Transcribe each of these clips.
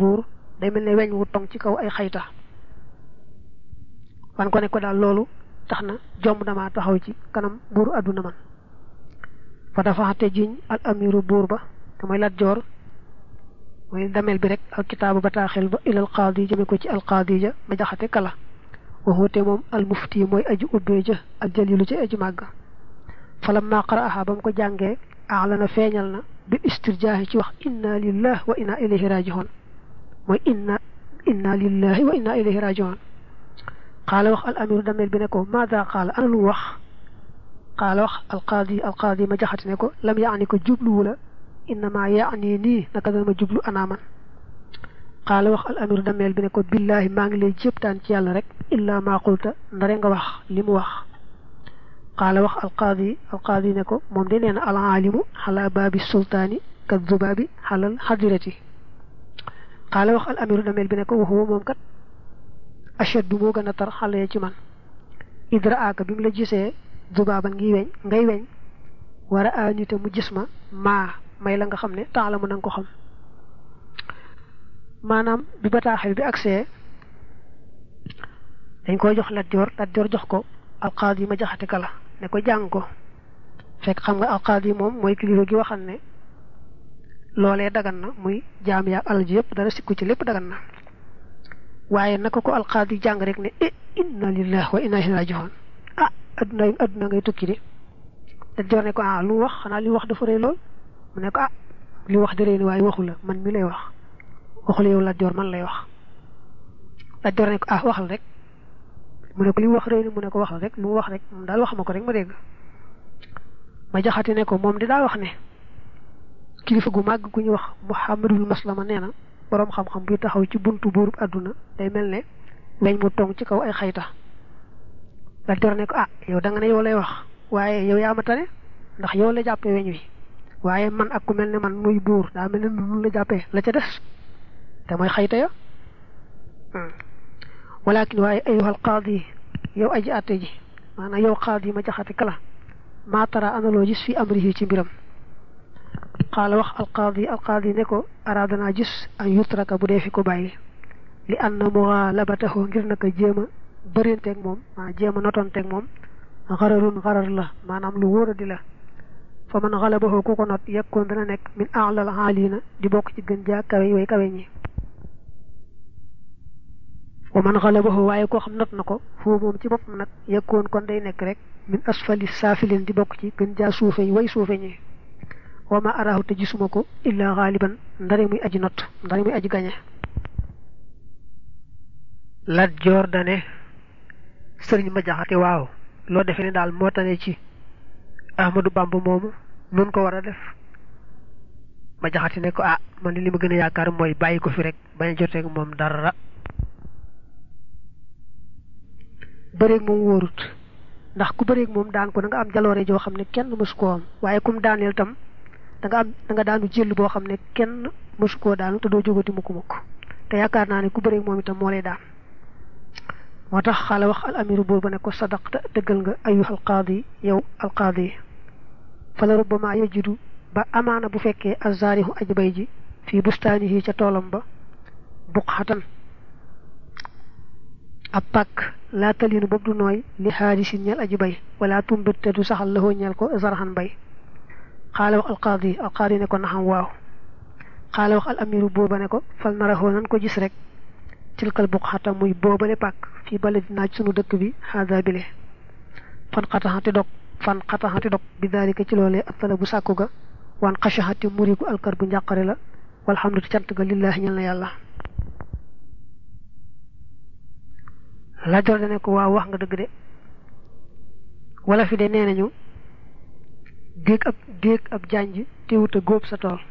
buur day mel ne weñ wu tong ci kaw ay xayta wan ko ne ko daal loolu tax na jomb damaa taxaw ci kanam buuru àdduna man fa dafa xate jiñ al amiru buur ba te mooy lat joor mooy damel bi rek al kitaabu bataaxel ba ilal qaadi jëme ko ci al qaadi ja ma jaxate kala waxute moom al mufti mooy aji ubbee ja al jalilu ci aji màgg falam maa qara'aha ba mu ko jàngee aalana feeñal na bi istirjaahi ci wax inna lillah wa inna ilayhi rajihoon mooy inna inna lillahi wa inna ilayhi rajihoon qaala wax al amiru damel bi ne ko maada qaala ana lu wax qaala wax al qaadi al qaadi ma jaxate ne ko lam yaani ko jubluwu la innama yaani nii naka dana ma jublu anaaman qaala wax al amiru dameel bi ne ko billaahi maa ngi lay jéptaan ci yàlla rek illaa maa qulta ndare nga wax li mu wax qaala wax al qaadi al qaadi ne ko moom de nee na al aalimu xala baabi sultaani ka zubaabi xalal xadirati qaala wax al amiru dameel bi ne ko waxuwa moom kat ashaddu moo gën a tar xale ci man idraaka bi mu la gisee zubaaban ngi weñ ngay weñ war a anita mu gis ma maa may la nga xam ne temps la mu nanga ko xam maanaam bi bataaxel bi agsee dañ koy jox Lat Joor Lat Joor jox ko alqaadi ma jaxate kala ne ko jàng ko fekk xam nga alqaadi moom mooy kilifa gi waxal ne loolee dagan na muy jaam yaa alal ji yëpp dara sikku ci lépp dagan na waaye naka ko alqaadi jàng rek ne e inna lillahi wa inna ilayhi raji'un ah adduna adduna ngay tukki di Lat Joor ne ko ah lu wax xanaa li wax dafa rëy lool mu ne ko ah li wax di rëy ni waaye waxu la man mi lay wax waxul yow Lat Joor man lay wax Lat Joor ne ko ah waxal rek mu ne ko li mu wax rëy ni mu ne ko waxal rek lu mu wax rek moom daal wax ma ko rek ma dégg ma jaxati ne ko moom di daa wax ne kilifa gu màgg gu ñu wax Muhammadul Maslama nee na boroom xam-xam buy taxaw ci buntu buurub àdduna day mel ne weñ mu tong ci kaw ay xayta Lat Joor ne ko ah yow da nga ne yow lay wax waaye yow yaa ma tane ndax yow la jàppee weñ wi waaye man ak ku mel ne man muy buur daa mel ne nun la jàppee la ca des te mooy xayta ya walakin waaye ayuhal qaadi yow aji àtte ji maanaam yow qaadi ma jaxate kala maa tara analoo gis fi amrihi ci mbiram qaala wax alqaadi alqaadi ne ko aradanaa gis an yutraka bu dee fi ko bàyyi li anna muxaalabatahu ngir naka jéem a bërinteeg moom maanaam jéem a notonteeg moom xararun xarar la maanaam lu wóor a di la fa man xalabahu ku ko not yekkoon dana nekk min aalal xaaliina di bokk ci gën jaa kawe way kawe ñi wa man xalabahu waaye koo xam not na ko foo moom ci boppam nag yekkoon kon day nekk rek min asfali saafilin di bokk ci gën jaa suufe way suufe ñi wa ma arahu te gisuma ko illa xaaliban ndare muy aji not ndare muy aji gañe Lat Joor dane sëriñ ma jaxate waaw loo defee ne daal moo tane ci Ahmadu Bamba moomu nun ko war a def ma jaxati ne ko ah man li ma gën a yaakaar mooy bàyyi ko fi rek bañ a joteeg moom dara bëreeg moom wóorut ndax ku bëreeg moom daan ko da nga am jaloore joo xam ne kenn mësu koo am waaye kum daaneel tam da nga am da nga daanu jël boo xam ne kenn mësu koo daanu te doo jógati mukk mukk te yaakaar naa ne ku bëreeg moom itam moo lay daan moo tax xaala wax al amiru buur ba ne ko sadaqta dëggal nga ayuha alqaadi yow alqaadi fala rubbama yajidu ba amaana bu fekkee azzaarihu aji bay ji fii bustaanihi ca toolam ba buqxatan ab pàkk laa talinu boobu du nooy li xaalisin ñeel aji bay wala tumbit te du saxal laxoo ñeel ko zarxan bay xaala wax alqaadi alqaadi ne ko naxam waaw xaala wax al amiru buur ba ne ko fal naraxoo nan ko gis rek tilkal buqxata muy boobale pàkk fii baladi naaj sunu dëkk bi xaada bile fan xataxati dog fan xataxati dog bi daalika ci loolee ak tala bu sàkku ga wan xasaxati muriku alkar bu njàqare la walhamdu cant ga lillaahi ñel na yàlla Lat Joor dane ko waaw wax nga dëgg de wala fi de nee nañu déeg ab déeg ab jànj teewut a góob sa tool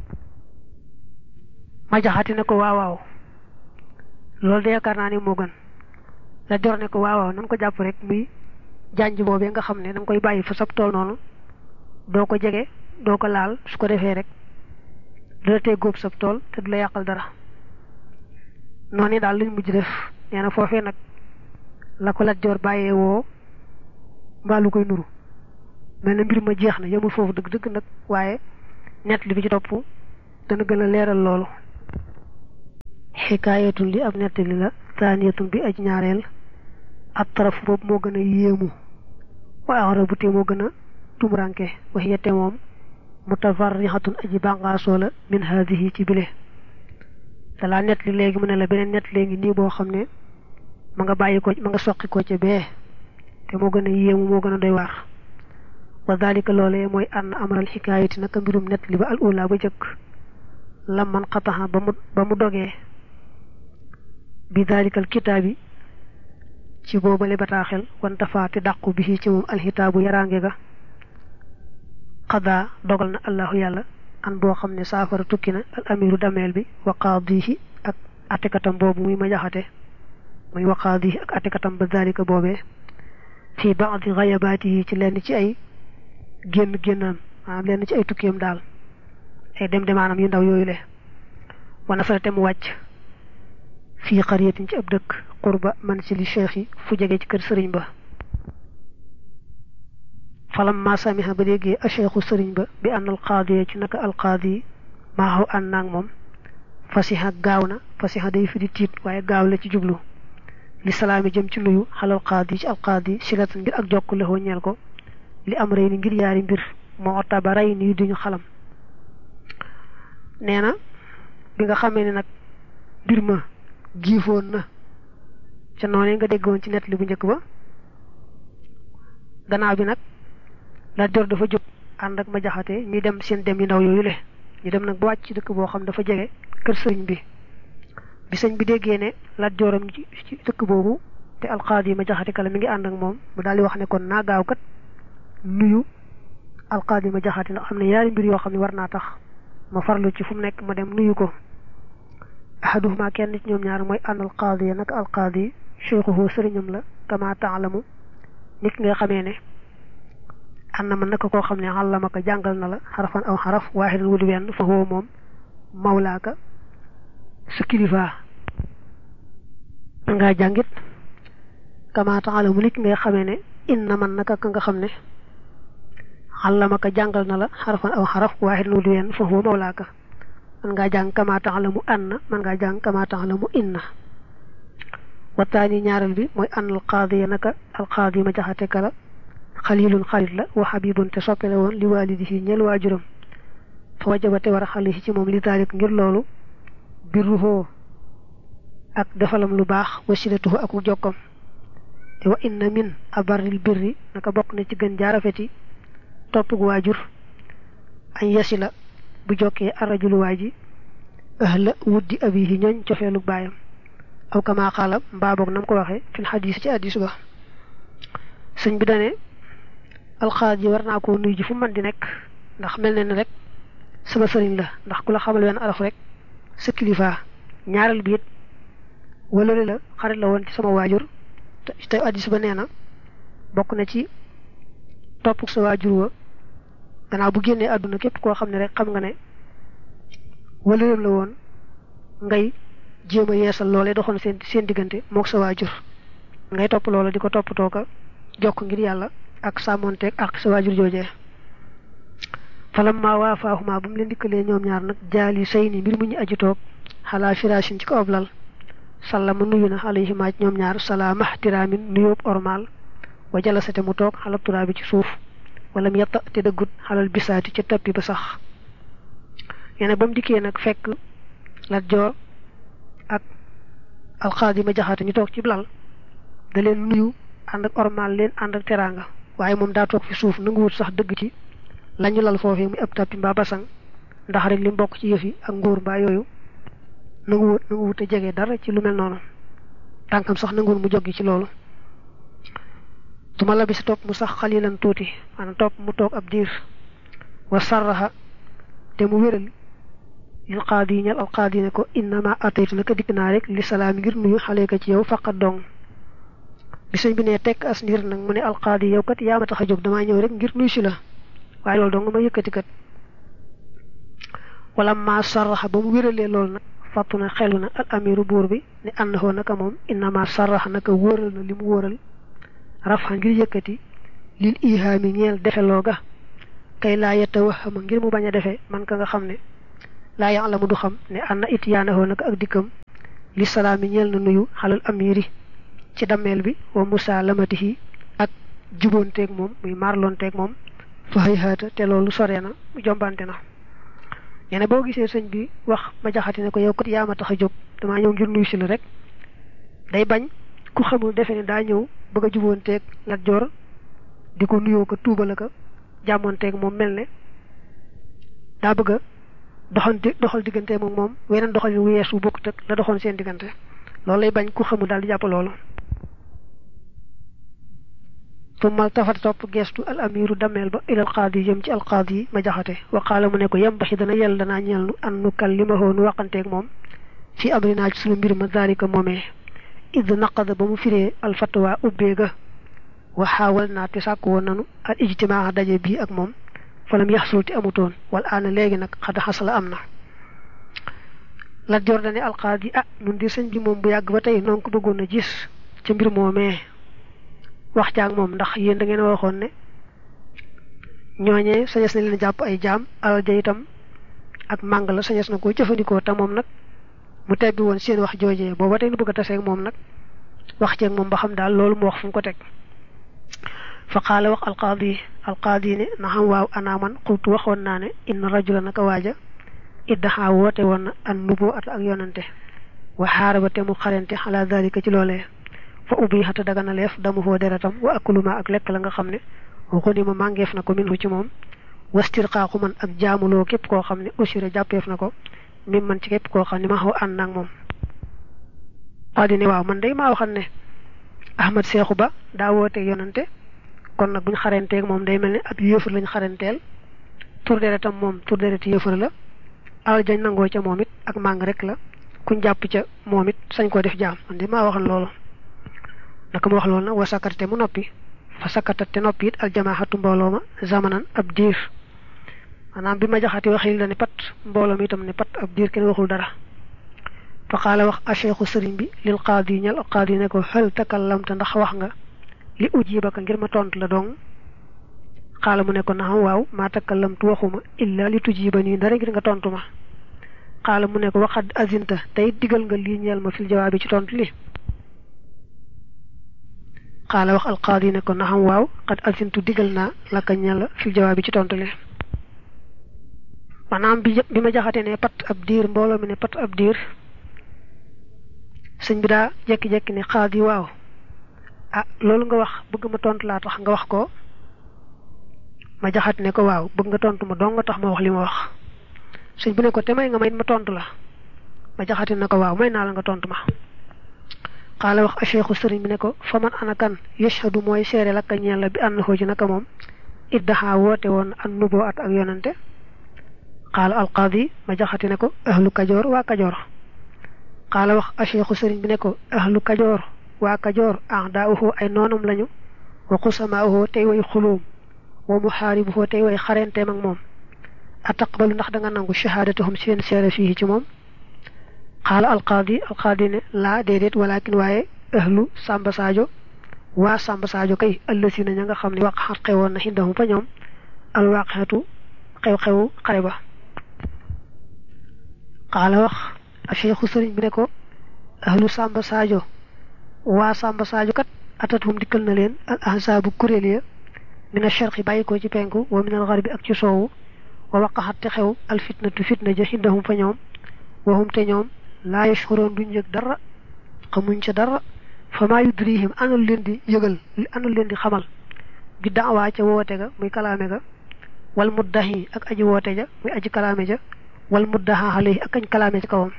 ma jaxati ne ko waaw waaw loolu de yaakaar naa ni moo gën Lat Joor ne ko waaw waaw nan ko jàpp rek muy jànj boobee nga xam ne da nga koy bàyyi fa sab tool noonu doo ko jege doo ko laal su ko defee rek dina tee góob sab tool te du la yàqal dara noonu daal lañ mujj def nee na foofee nag la ko Lat Joor bàyyee woo mbaa lu koy nuru mel na mbir ma jeex na yemul foofu dëgg-dëgg nag waaye nett li bi ci topp dana gën a leeral loolu xikaayatun li ab nettali la taaniyatun bi aj ñaareel ab taraf boobu moo gën a yéemu wa arabu te moo gën a tumuranke waxiya te moom mutafarrixatun aji bànqaasoo la min haadihi ci bile dalaa nett li léegi mu ne la beneen nett léegi nii boo xam ne ma nga bàyyi ko ma nga soqi ko ca bee te moo gën a yéemu moo gën a doy waar wa dalika loolee mooy ànn amral xikaayati naka mbirum nett li ba al ula ba jëkk lam man xataxa ba mu ba mu dogee bi dalikal kitaabi ci boobale bataaxel wanta faate dàqu bi ci moom alxitaabu yaraange ga xadaa dogal na allahu yàlla an boo xam ne saafara tukki na al amiru dameel bi wa qaadihi ak atekatam boobu muy ma jaxate muy wa qaadihi ak atekatam ba dalika boobee fii baadi xayabaatihi ci lenn ci ay génn génnam maanaam lenn ci ay tukkiyam daal ay dem demaanam yu ndaw yooyu le wana sala te mu wàcc fii xariyatin ci ab dëkk qurba man si li cheikh yi fu jege ci kër sëriñ ba falam ma samiha ba déggee a cheikhu sëriñ ba bi ànd alqaadi ci naka alqaadi maa xaw ànd naag moom fasiha gaaw na fasiha day fi di tiit waaye gaaw la ci jublu li salaami jëm ci nuyu xalal qaadi ci alqaadi silatan ngir ak jokk lexoo ñeel ko li am rey ni ngir yaari mbir moo otta ba rey ni duñu xalam nee na bi nga xamee ne nag mbir ma giifoon na ca noonu nga déggoon ci nett li bu njëkk ba gannaaw bi nag la jor dafa jóg ànd ak ma jaxate ñuy dem seen dem yu ndaw yooyu le ñu dem nag ba wàcc ci dëkk boo xam dafa jege kër sëriñ bi bi sëñ bi déggee ne la joram ci dëkk boobu te alqaadi ma jaxate kala mi ngi ànd ak moom mu daal di wax ne kon naa gaaw kat nuyu alqaadi ma jaxate ndax am na yaari mbir yoo xam ne war naa tax ma farlu ci fu mu nekk ma dem nuyu ko ahaduhuma kenn ci ñoom ñaar mooy ànd alqaadi ya naka alqaadi cheikhuhu sëriñam la kama taalamu nit nga xamee ne ànd na ma naka koo xam ne àllama ko jàngal na la xarafan aw xaraf waaxidan wudi wenn fa huwa moom mawlaaka sa kilifa ngaa jàngit kama taalamu nit nga xamee ne inna man naka ka nga xam ne àllama ko jàngal na la xarafan aw xaraf waaxidan wudi wenn fa huwa mawlaaka man ngaa jàng kama taalamu anna man ngaa jàng kama taalamu inna wataani ñaareel bi mooy an alqaadi ya naka alqaadi ma jaxate kala xalilun xalit la wa xabibun te soppele woon li waalidihi ñel waajuram fa wajaba te war a xali ci moom li daalik ngir loolu birruhoo ak defalam lu baax wasilatuhu ak jokkam te wa inna min abarril birri naka bokk na ci gën jaarafeti topp gu waajur añ yasila bu jokkee arrajulu waa ji ahla wuddi abihi ñooñ cofeelu baayam aw kama xaala mbaa boog nam ko waxee fil xadis ci addis ba sëñ bi dane alxaad yi war naa koo nuyu ji fu man di nekk ndax mel na ne rek sama sëriñ la ndax ku la xamal wenn araf rek sa kilifa ñaareel bi it wala la xarit la woon ci sama waajur te addis ba nee na bokk na ci topp sa waajur wa gannaaw bu génnee àdduna képp koo xam ne rek xam nga ne wala la woon ngay jéem a yeesal loolee doxoon seen seen diggante mook sa waajur ngay topp loola di ko toppatoo ko jokk ngir yàlla ak sàmmonteeg ak sa waajur joojee falam maa waa faaxumaa bu mu leen dikkalee ñoom ñaar nag jaali say ni mbir mu ñu aju toog xalaa firaasin ci ko ob lal sallama nuyu na alayhimaa ci ñoom ñaar salaama tiraamin nuyóob ormal wa jalasate mu toog xalab turaa bi ci suuf wala mu yetta te dëggut xalal bisaati ca tappi ba sax yene ba mu dikkee nag fekk lat joo ak alxaadi ma jaxaate ñu toog ci lal da leen nuyu ànd ak ormal leen ànd ak teraanga waaye moom daa toog fi suuf nanguwut sax dëgg ci lañu lal foofee muy ab tappi mbaa basang ndax rek li mbokk ci yëf yi ak nguur mbaa yooyu nanguwut nanguwut a jege dara ci lu mel noonu tànkam sax nanguwut mu joggi ci loolu duma la bi si topp mu sax xalilan tuuti maanaam topp mu toog ab diir wa sarraxa te mu wéral lil qaadi ñal al qaadi ne ko innama ataytu naka dikk naa rek li salaam ngir nuyu xale ka ci yow faqat dong bi sëñ bi ne tekk as ndiir nag mu ne al qaadi yow kat yaa ma tax a jóg damaa ñëw rek ngir nuyu si la waaye loolu dong ma yëkkati kat wala ma sarraxa ba mu wéralee loolu nag fàttu na xelu na al amiru buur bi ne ànd hoo naka moom innama sarraxa naka wóoral na li mu wóoral rafa ngir yëkkati lil ihaami ñeel defeloo ga kay laa yetta waxama ngir mu bañ a defe man ka nga xam ne laa ya'lamu du xam ne anna ityaanahoo naka ak dikkam li salaami ñeel na nuyu xalal amiri ci dammeel bi wa musa lamatihi ak juboonteeg moom muy marlonteeg moom fa xëy xaata te loolu sore na jombante na nee na boo gisee sëñ bi wax ma jaxati ne ko yow kat yaa ma tax a jóg damaa ñëw ngir nuyu si la rek day bañ ku xamul defe ne daa ñëw bëgg a juboonteeg Lat Joor di ko nuyoo ko tuubala ko jàmmoonteeg moom mel ne daa bëgg a doxal doxal diggante moom moom weneen doxal wu yees wu bokkut ak la doxoon seen diggante loolu lay bañ ku xamul daal di jàpp loolu tummal tafat topp gestu al amiru dameel ba ilal qaadi jëm ci al qaadi ma jaxate wa qaala mu ne ko yem baxi dana yell danaa ñeel nu an nu kallimahoo nu waxanteeg moom fi amrinaa ci sunu mbir ma daalika moomee id naqada ba mu firee al fatwa ubbee ga wa xaawal naa te sàkk woon nanu al ijtimaa daje bii ak moom falam yaxsul te amutoon wal aana léegi nag xada xasala am na Lat Joor dane al qaadi ah nun di sëñ bi moom bu yàgg ba tey noonu ko bëggoon a gis ca mbir moomee wax jaag moom ndax yéen da ngeen waxoon ne ñooñee sañes na leen jàpp ay jaam alal ja itam ak màng la sañes na ko jëfandikoo te moom nag mu tebbi woon seen wax joojee booba tey nu bëgg a taseeg moom nag wax ceeg moom ba xam daal loolu mu wax fu mu ko teg fa qaala wax alqaadi alqaadi ne na xam waaw anaaman xultu waxoon naa ne inna rajula naka waaja iddaxaa woote woon na an nuboo at ak yonante wa xaaraba te mu xarante xalaa dalika ci loolee fa ubbi xata daga na leef damu foo deretam wa akuluma ak lekk la nga xam ne waxundi ma màngeef na ko minhu ci moom wastir xaaxu man ak jaamuloo képp koo xam ne usira jàppeef na ko mim man ci képp koo xam ne ma xaw ànd naag moom qaadi ne waaw man day maa waxan ne ahmad seexu ba daa woote yonante kon nag buñ xaranteeg moom day mel ne ab yëfër lañ xaranteel tur deretam moom tur deret yëfër la alal jañ nangoo ca moom it ak màng rek la kuñ jàpp ca moom it sañ koo def jaam man de maa waxan loolu naka mu wax loolu nag wa sakkate mu noppi fa sakkatat te noppi it aljamaaxatu mbooloo ma zamanan ab diir maanaam bi ma jaxati waxil la ne pat mbooloo mi itam ne pat ab diir kenn waxul dara fa qaala wax acheikhu sëriñ bi lil qaadi ñal qaadi ne ko hal takallamta ndax wax nga li ujibaka ngir ma tontu la dong xaala mu ne ko naxam waaw maa takallamtu waxuma illa li tujiba nii dara ngir nga tontu ma xaala mu ne ko waxad azinta tey digal nga lii ñeel ma fil jawaabi ci tontu li xaala wax alqaadi ne ko naxam waaw xad azintu digal naa laka ñeel la fil jawaabi ci tontu li maanaam bi bi ma jaxate ne pat ab diir mbooloo mi ne pat ab diir sëñ bi daa jekki-jekki ne xaadi waaw ah loolu nga wax bëgg ma tontu laa tax nga wax ko ma jaxat ne ko waaw bëgg nga tontu ma dong nga tax ma wax li ma wax sëñ bu ne ko te may nga may ma tontu la ma jaxati ne ko waaw may naa la nga tontu ma xaala wax a cheikhu sëriñ bi ne ko fa man ana kan yashhadu mooy seere la ka ñeel la bi ànd xoo ji naka moom iddaxaa woote woon an nuboo at ak yonante xaala alqaadi ma jaxati ne ko ahlu kajoor waa kajoor xaala wax a cheikhu sëriñ bi ne ko ahlu kajoor waa kajoor ah daa uxoo ay noonam lañu wa xusamaa uxoo tey way xulóom wa muxaaribu uxoo tey way xarenteem ak moom ataqbalu ndax da nga nangu shahaadatuhum seen seere fii ci moom xaala alqaadi alqaadi ne laa déedéet walakin waaye ahlu sàmba saajo waa sàmba saajo kay ëllësi na ña nga xam ne waqaxat xewoon na xindahum fa ñoom alwaqeetu xew-xewu xare ba xaala wax a cheikhu sëriñ bi ne ko ahlu sàmba saajo waa sàmba saajo kat atatum dikkal na leen al ahsaabu kuréel ya min asharqi bàyyi ko ci penku wa min al garbi ak ci soowu wa waqaxat te xew al fitnatu fitna ja xindahum fa ñoom waxum te ñoom laa yashkuroon duñ yëg dara xamuñ ca dara fa maa yudrihim anul leen di yëgal anul leen di xamal bi daawaa ca woote ga muy kalaame ga wal muddahi ak aji woote ja muy aji kalaame ja wal muddaha alayhi ak añ kalaame ca kawam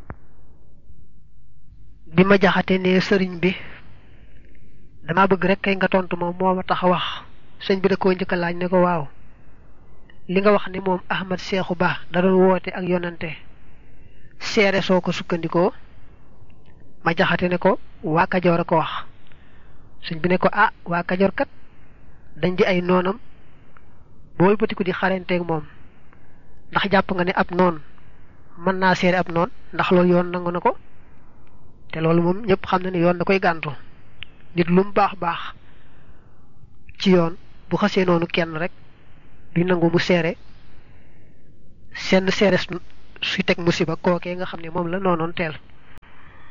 bi ma jaxate ne sëriñ bi dama bëgg rek kay nga tontu ma moo ma tax a wax sëñ bi da koo njëkk a laaj ne ko waaw li nga wax ni moom Ahmad Seexu Ba da doon woote ak yonante seere soo ko sukkandikoo ma jaxate ne ko waa Kajoor a ko wax sëñ bi ne ko ah waa Kajoor kat dañ di ay noonam bool batiku di xarenteeg moom ndax jàpp nga ne ab noon mën naa seere ab noon ndax loolu yoon nangu na ko te loolu moom ñëpp xam na ne yoon da koy gàntu nit lu mu baax baax ci yoon bu xasee noonu kenn rek du nangu mu seere seen seere suy teg musiba kookee nga xam ne moom la noonoon teel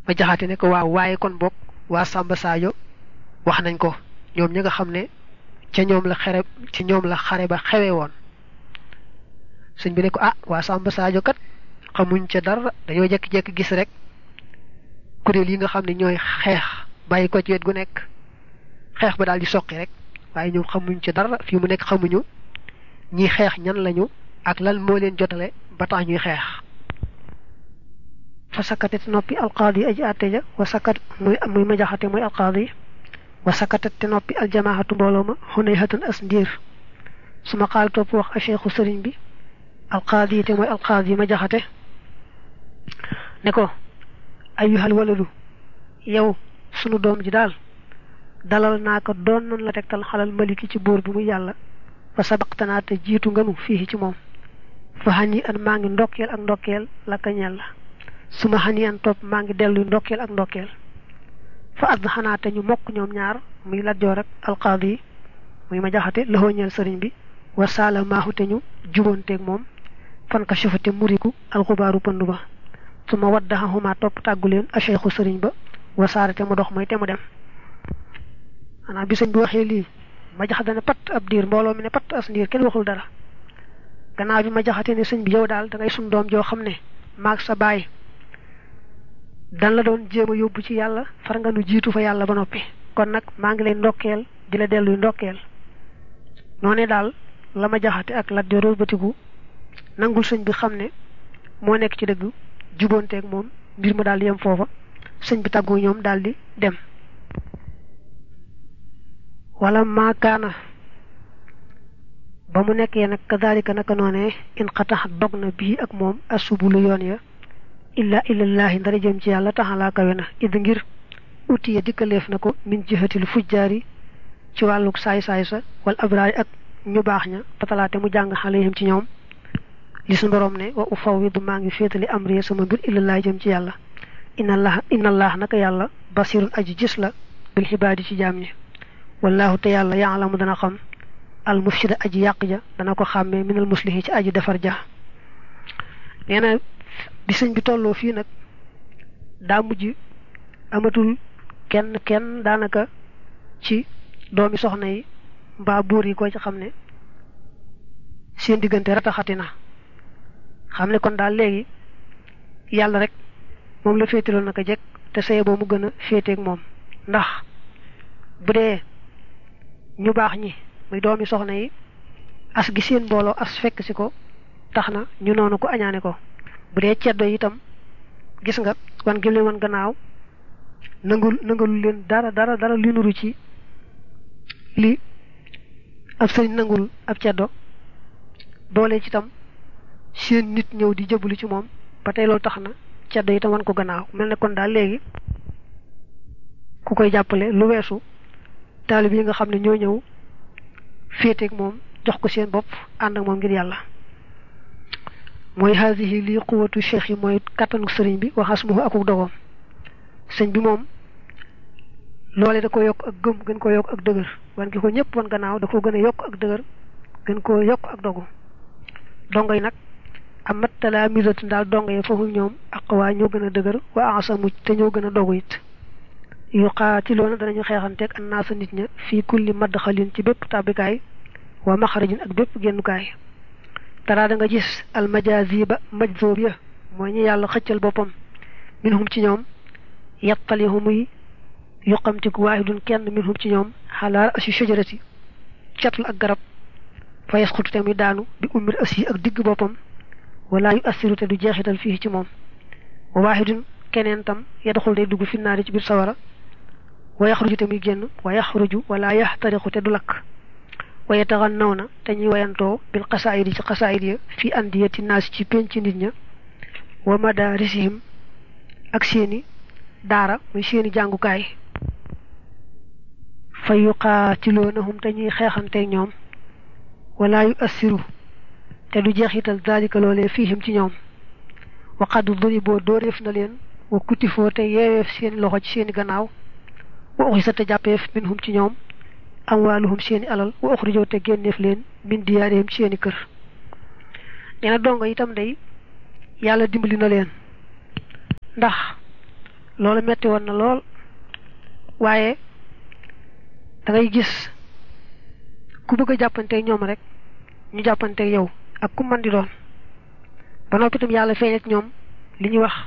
ma jaxate ne ko waaw waaye kon bokk waa Samba Sadio wax nañ ko ñoom ñi nga xam ne ca ñoom la xare ci ñoom la xare ba xewe woon sëñ bi ne ko ah waa Samba Sadio kat xamuñ ca dara dañoo jekki-jekki gis rek kuréel yi nga xam ne ñooy xeex bàyyi ko ci wet gu nekk xeex ba daal di soqi rek waaye ñoom xamuñ ca dara fii mu nekk xamuñu ñi xeex ñan lañu ak lan moo leen jotale ba tax ñuy xeex fa sakkatet noppi alqaadi aji àtte ja wa sakkat muy muy ma jaxate muy alqaadi wa sakkatet te noppi aljamaahatu mbooloo ma xunay hatan as ndiir su ma xaal topp wax a cheikhu sëriñ bi alqaadi te mooy alqaadi ma jaxate ne ko ayyuhal waladu yow sunu doom ji daal dalal naa ko doon nan la tegtal xalal maliki ci buur bi muy yàlla fa sabaqtanaa te jiitu nganu fii ci moom fa xani an maa ngi ndokkeel ak ndokkeel la ka ñeel la su ma xani an topp maa ngi dellu ndokkeel ak ndokkeel fa add xanaa te ñu mokk ñoom ñaar muy lajjoor ak alqaadi muy ma jaxate loxoo ñeel sëriñ bi wa saala maaxu te ñu juboonteeg moom fan ka sufate muriku alxubaaru pënd ba su ma waddaxahuma topp tàggu leen a cheikhu sëriñ ba wa saara te mu dox mooy te mu dem xanaa bi sëñ bi waxee lii ma jaxate ne pat ab diir mbooloo mi ne pat as ndiir kenn waxul dara gannaaw bi ma jaxate ne sëñ bi yow daal da ngay sun doom joo xam ne maag sa baay dan la doon jéem a yóbbu ci yàlla far nga nu jiitu fa yàlla ba noppi kon nag maa ngi lay ndokkeel di la delluy ndokkeel noone daal la ma jaxate ak lat joor batigu nangul sëñ bi xam ne moo nekk ci dëgg juboonteeg moom mbir ma daal di yem foofa sëñ bi tàggu ñoom daal di dem wala maakaana ba mu nekkee nag kadalika naka noonee in xatax dog na bii ak moom asubulu yoon ya illa illallaahi ndara jëm ci yàlla taxalaa kawe na id ngir uti ya dikkaleef na ko min jihatil fujjaari ci wàlluk saay-saay sa wal abraari ak ñu baax ña patalaate mu jàng xaleyhim ci ñoom li su borom ne wa u fawwidu maa ngi féetali amri sama mbir illallaahi jëm ci yàlla inna allah inna allah naka yàlla basirun aji gis la bil xibaadi ci jaam ñi wallahu te yàlla yaalamu dana xam al mufsida aji yàq ja dana ko xàmmee minal muslihi ci aji defar ja nee na bi sëñ bi tolloo fii nag daa mujj amatul kenn kenn daanaka ci doomi soxna yi mbaa buur yi ko ci xam ne seen diggante rataxati na xam ne kon daal léegi yàlla rek moom la féetaloon naka jekk te saye boo mu gën a féeteeg moom ndax bu dee ñu baax ñi muy doomi soxna yi as gi seen mbooloo as fekk si ko tax na ñu noonu ko añaane ko bu dee ceddo itam gis nga wan gi leen wan gannaaw nangul nangalul leen dara dara dara li nuru ci li ab sëriñ nangul ab ceddo boole ci itam seen nit ñëw di jëblu ci moom ba tey loolu tax na ceddo itam wan ko gannaaw mel ne kon daal léegi ku koy jàppale lu weesu taalib yi nga xam ne ñoo ñëw féeteeg moom jox ko seen bopp ànd ak moom ngir yàlla mooy haasihi lii quwatu cheikh yi mooy kattanu sëriñ bi waxas mu akuk dogoom sëñ bi moom loole da ko yokk ak gëm gën ko yokk ak dëgër wan gi ko ñëpp wan gannaaw da ko gën a yokk ak dëgër gën koo yokk ak dogu dongo yi nag amat talaamisatu daal dongo yi foofu ñoom aqwaa ñoo gën a dëgër wa asamu te ñoo gën a dogu it yuqaatiloona danañu xeexanteeg annaasa nit ña fii kulli madxalin ci bépp tàbbikaay wa maxarajin ak bépp génnukaay taraa da nga gis almajaziba majzoob ya mooy ñi yàlla xëccal boppam minhum ci ñoom yattalihu muy yuqamtiku waahidun kenn minhum ci ñoom xalaal asi shajarati catul ak garab fa yasxutu te muy daanu bi ummir asi ak digg boppam wala yu assiru te du jeexital fii ci moom wa waahidun keneen tam yadxul day dugg finnaari ci biir sawara wa yaxruju te muy génn wa yaxruju wala yaxtariqu te du lakk wa yataxannawna te ñuy wayantoo bil xasaayid yi ci xasaayid ya fi andiyati naas ci penc nit ña wa madarisihim ak seeni daara muy seeni jàngukaay fa yuqaatiloonahum te ñuy xeexanteeg ñoom wala yu assiru te du jeexital daalika loolee fiihim ci ñoom wa qad duriboo dóoreef na leen wa kutifoo te yeeweef seeni loxo ci seeni gannaaw wa uxisa te jàppeef minhum ci ñoom amwaaluhum seeni alal wa uxrijoo te génneef leen min diyaarihim ci seeni kër nee na dongo itam day yàlla dimbali na leen ndax loolu metti woon na lool waaye da ngay gis ku bëgg a jàppanteeg ñoom rek ñu jàppanteeg yow ak ku mën di doon ba noppi itam yàlla feeñ ak ñoom li ñuy wax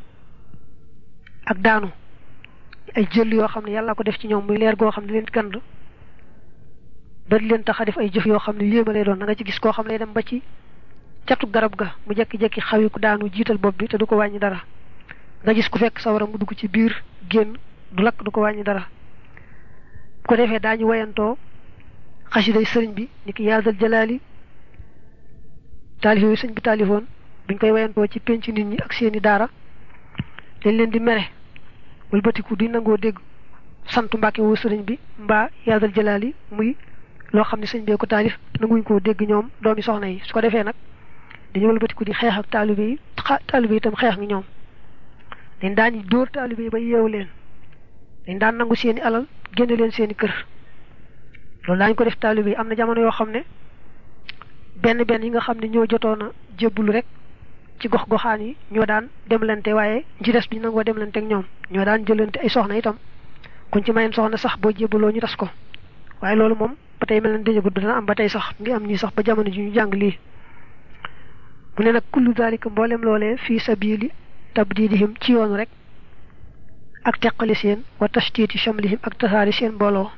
ak daanu ay jël yoo xam ne yàlla ko def ci ñoom muy leer goo xam ne leen gand ba di leen tax a def ay jëf yoo xam ne yéema lay doon da nga ci gis koo xam ne dem ba ci catu garab ga mu jekki-jekki xawi ku daanu jiital bopp bi te du ko wàññi dara nga gis ku fekk sawara mu dugg ci biir génn du lakk du ko wàññi dara bu ko defee daañu wayantoo xasiday sëriñ bi ni ki yaadal jalaali taalif yooyu sëñ bi taalifoon buñ koy wayantoo ci penc nit ñi ak seeni daara dañ leen di mere wëlbatiku di nangoo dégg sant mbàkke woo sëriñ bi mbaa yaadal jalaali muy loo xam ne sëñ bee ko taalif nanguñ koo dégg ñoom doomi soxna yi su ko defee nag dañu wëlbatiku di xeex ak taalibe yi taalibe yi itam xeex ak ñoom dañ daan dóor taalibe yi ba yeewu leen dañ daan nangu seeni alal génne leen seeni kër loolu daañu ko def taalibe yi am na jamono yoo xam ne benn benn yi nga xam ne ñoo jotoon a jébbulu rek ci gox goxaan yi ñoo daan demlante waaye ci des bi nangoo demlante ak ñoom ñoo daan jëlante ay soxna itam kuñ ci mayen soxna sax boo jébbuloo ñu tas ko waaye loolu moom ba tey mel na déjagud dana am ba tey sax ngi am ñii sax ba jamono ji ñu jàng lii mu ne nag kullu dalika mboolem loolee fii sabili tabdidihim ci yoonu rek ak teqali seen wa tashtiti shamlihim ak tasaari seen mbooloo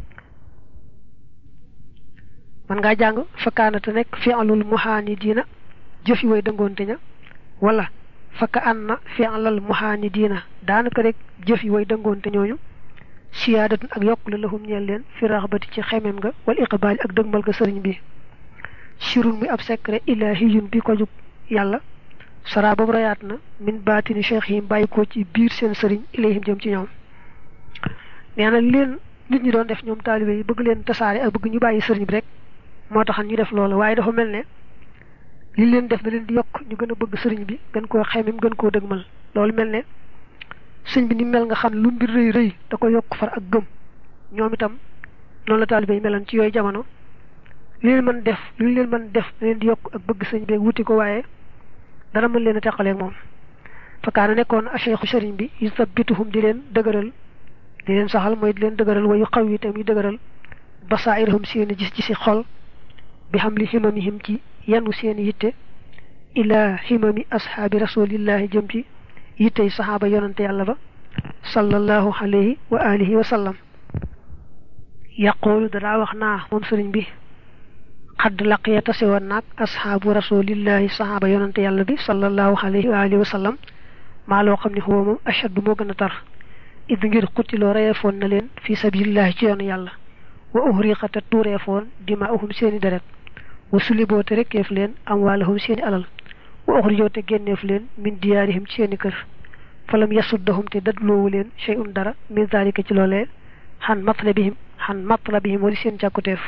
man ngaa jàng fakkaanate nekk fi'lul muhaanidiina jëfi way dëngoonte ña wala fakka an na fi'lal muhaanidiina daanaka rek jëfi way dëngoonte ñooñu siyaadatun ak yokk la lahum ñeel leen fi raxbati ci xemem nga wal iqbaali ak dëgmal ga sëriñ bi sirun muy ab secret ilahiyun bi ko jug yàlla sara boobu rayaat na min baatini cheikh yi bàyyi ko ci biir seen sëriñ ilayhim jëm ci ñoom nee na leen nit ñi doon def ñoom taalibe yi bëgg leen tasaare ak bëgg ñu bàyyi sëriñ bi rek moo taxan ñu def loolu waaye dafa mel ne li leen def da leen di yokk ñu gën a bëgg sëriñ bi gën koo xemem gën koo dëgmal loolu mel ne sëñ bi ni mel nga xam lu mbir rëy rëy da ko yokk far ak gëm ñoom itam noonu la taalibe yi meloon ci yooyu jamono li leen mën def li leen mën def da leen di yokk ak bëgg sëñ bi wuti ko waaye dara mën leen a teqaleeg moom fakkaana nekkoon a cheikhu sëriñ bi yusabbituhum di leen dëgëral di leen saxal mooy di leen dëgëral wayu xaw yi tam yu dëgëral basairahum seeni gis gisi xol bi xam li ximamihim ci yanu seeni yitte ila ximami ashaabi rasulillahi jëm ci yittey saxaaba yonante yàlla ba sallallahu alayhi wa alihi wa sallam yaqulu danaa wax naa moom sëriñ bi xadd laqiya tase woon naag ashaabu rasulillahi saxaaba yonante yàlla bi sallallahu alayhi wa alihi wa sallam maa loo xam ne xuwa moom ashaddu moo gën a tar id ngir xutiloo reyefoon na leen fi sabilillahi ci yoonu yàlla wa uhriqata tuureefoon dimaahum seeni deret wa suliboo te rekkeef leen amwaalahum seeni alal wa uxrijoo te génneef leen min diyaarihim ci seeni kër falam yasuddahum te dadloowu leen shay'un dara min zalika ci loolee xan matlabihim xan matlabihim wali seen càkkuteef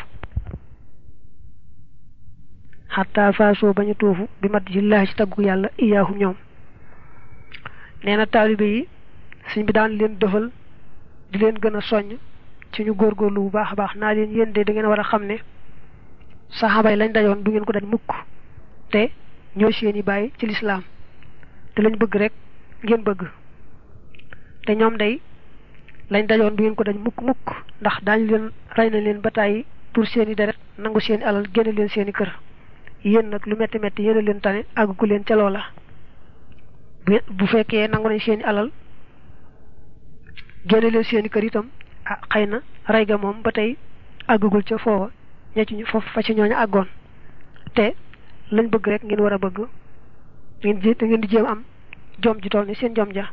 xataa faasoo bañu tuufu bi mat jillaahi ci taggu yàlla iyaahum ñoom nee na taalibe yi suñ bi daan leen dëfal di leen gën a soññ ci ñu góorgóorlu bu baax a baax naa leen yéen de da ngeen war a xam ne saxaaba yi lañ dajoon du ngeen ko daj mukk te ñoo seeni bàyyi ci lislaam te lañ bëgg rek ngeen bëgg te ñoom day lañ dajoon du ngeen ko daj mukk mukk ndax daañu leen rey na leen ba tàyyi pour seeni deret nangu seeni alal génne leen seeni kër yéen nag lu metti metti yéen a leen tane àggu leen ca loola bu fekkee nangu nañ seeni alal génne leen seeni kër itam ah xëy na rey ga moom ba tey àggagul ca foofa ña ci foofu fa ci ñooñu àggoon te lañ bëgg rek ngeen war a bëgg ngeen ji ngeen di jéem am jom ji tool ni seen jom ja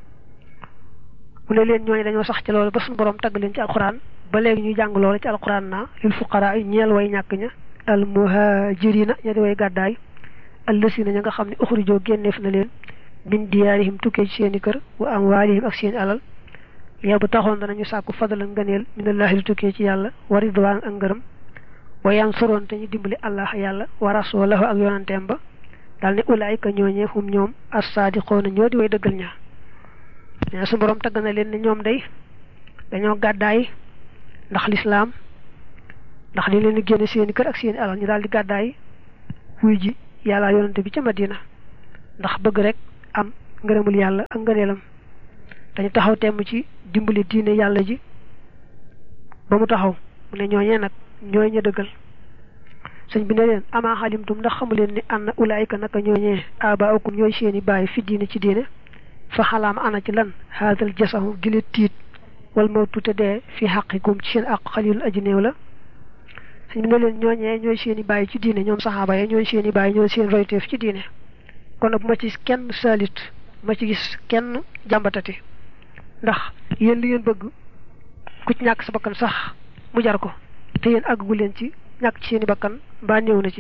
mu ne leen ñooñu dañoo sax ci loolu ba suñu borom tagg leen ci alxuraan ba léegi ñuy jàng loolu ci alxuraan naa lil fuqaraa yi ñeel way ñàkk ña al muhajirina ña di way gàddaay allësina ña nga xam ne uxrijoo génneef na leen min diyaarihim tukkee ci seeni kër wa amwaalihim ak seeni alal yow bu taxoon danañu sàkku fadala ngëneel minallahi lu tukkee ci yàlla wa ridwaan ak ngërëm wa yansuroon te ñu dimbali allah yàlla wa rasulahu ak yonanteem ba daal ne ulaayika ñooñee hum ñoom as-saadiqoona ñoo di way dëggal ña nee su borom tagg na leen ne ñoom day dañoo gàddaay ndax lislaam ndax li leen di génne seeni kër ak seeni alal ñu daal di gàddaay wuy ji yàlla yonante bi ca Madina ndax bëgg rek am ngërëmul yàlla ak ngëneelam dañu taxaw temm ci dimbali diine yàlla ji ba mu taxaw mu ne ñooñee nag ñooy ña dëggal sëñ bi ne leen amaa xalimtum ndax xamu leen ni ànd ulaayika naka ñooñee abaakum ñooy seeni bàyyi fi diine ci diine fa xalaama ana ci lan haadal jasahu gile tiit wal mawtu te dee fi xaqikum ci seen àq xalilul aji néew la sëñ bi ne leen ñooñee ñooy seeni bàyyi ci diine ñoom saxaaba ya ñooy seeni bàyyi ñooy seen royteef ci diine kon nag bu ma ci kenn saalit ma ci gis kenn jàmbatati ndax yéen li ngeen bëgg ku ci ñàkk sa bakkan sax mu jar ko te yéen àggu leen ci ñàkk ci seeni bakkan mbaa néew na ci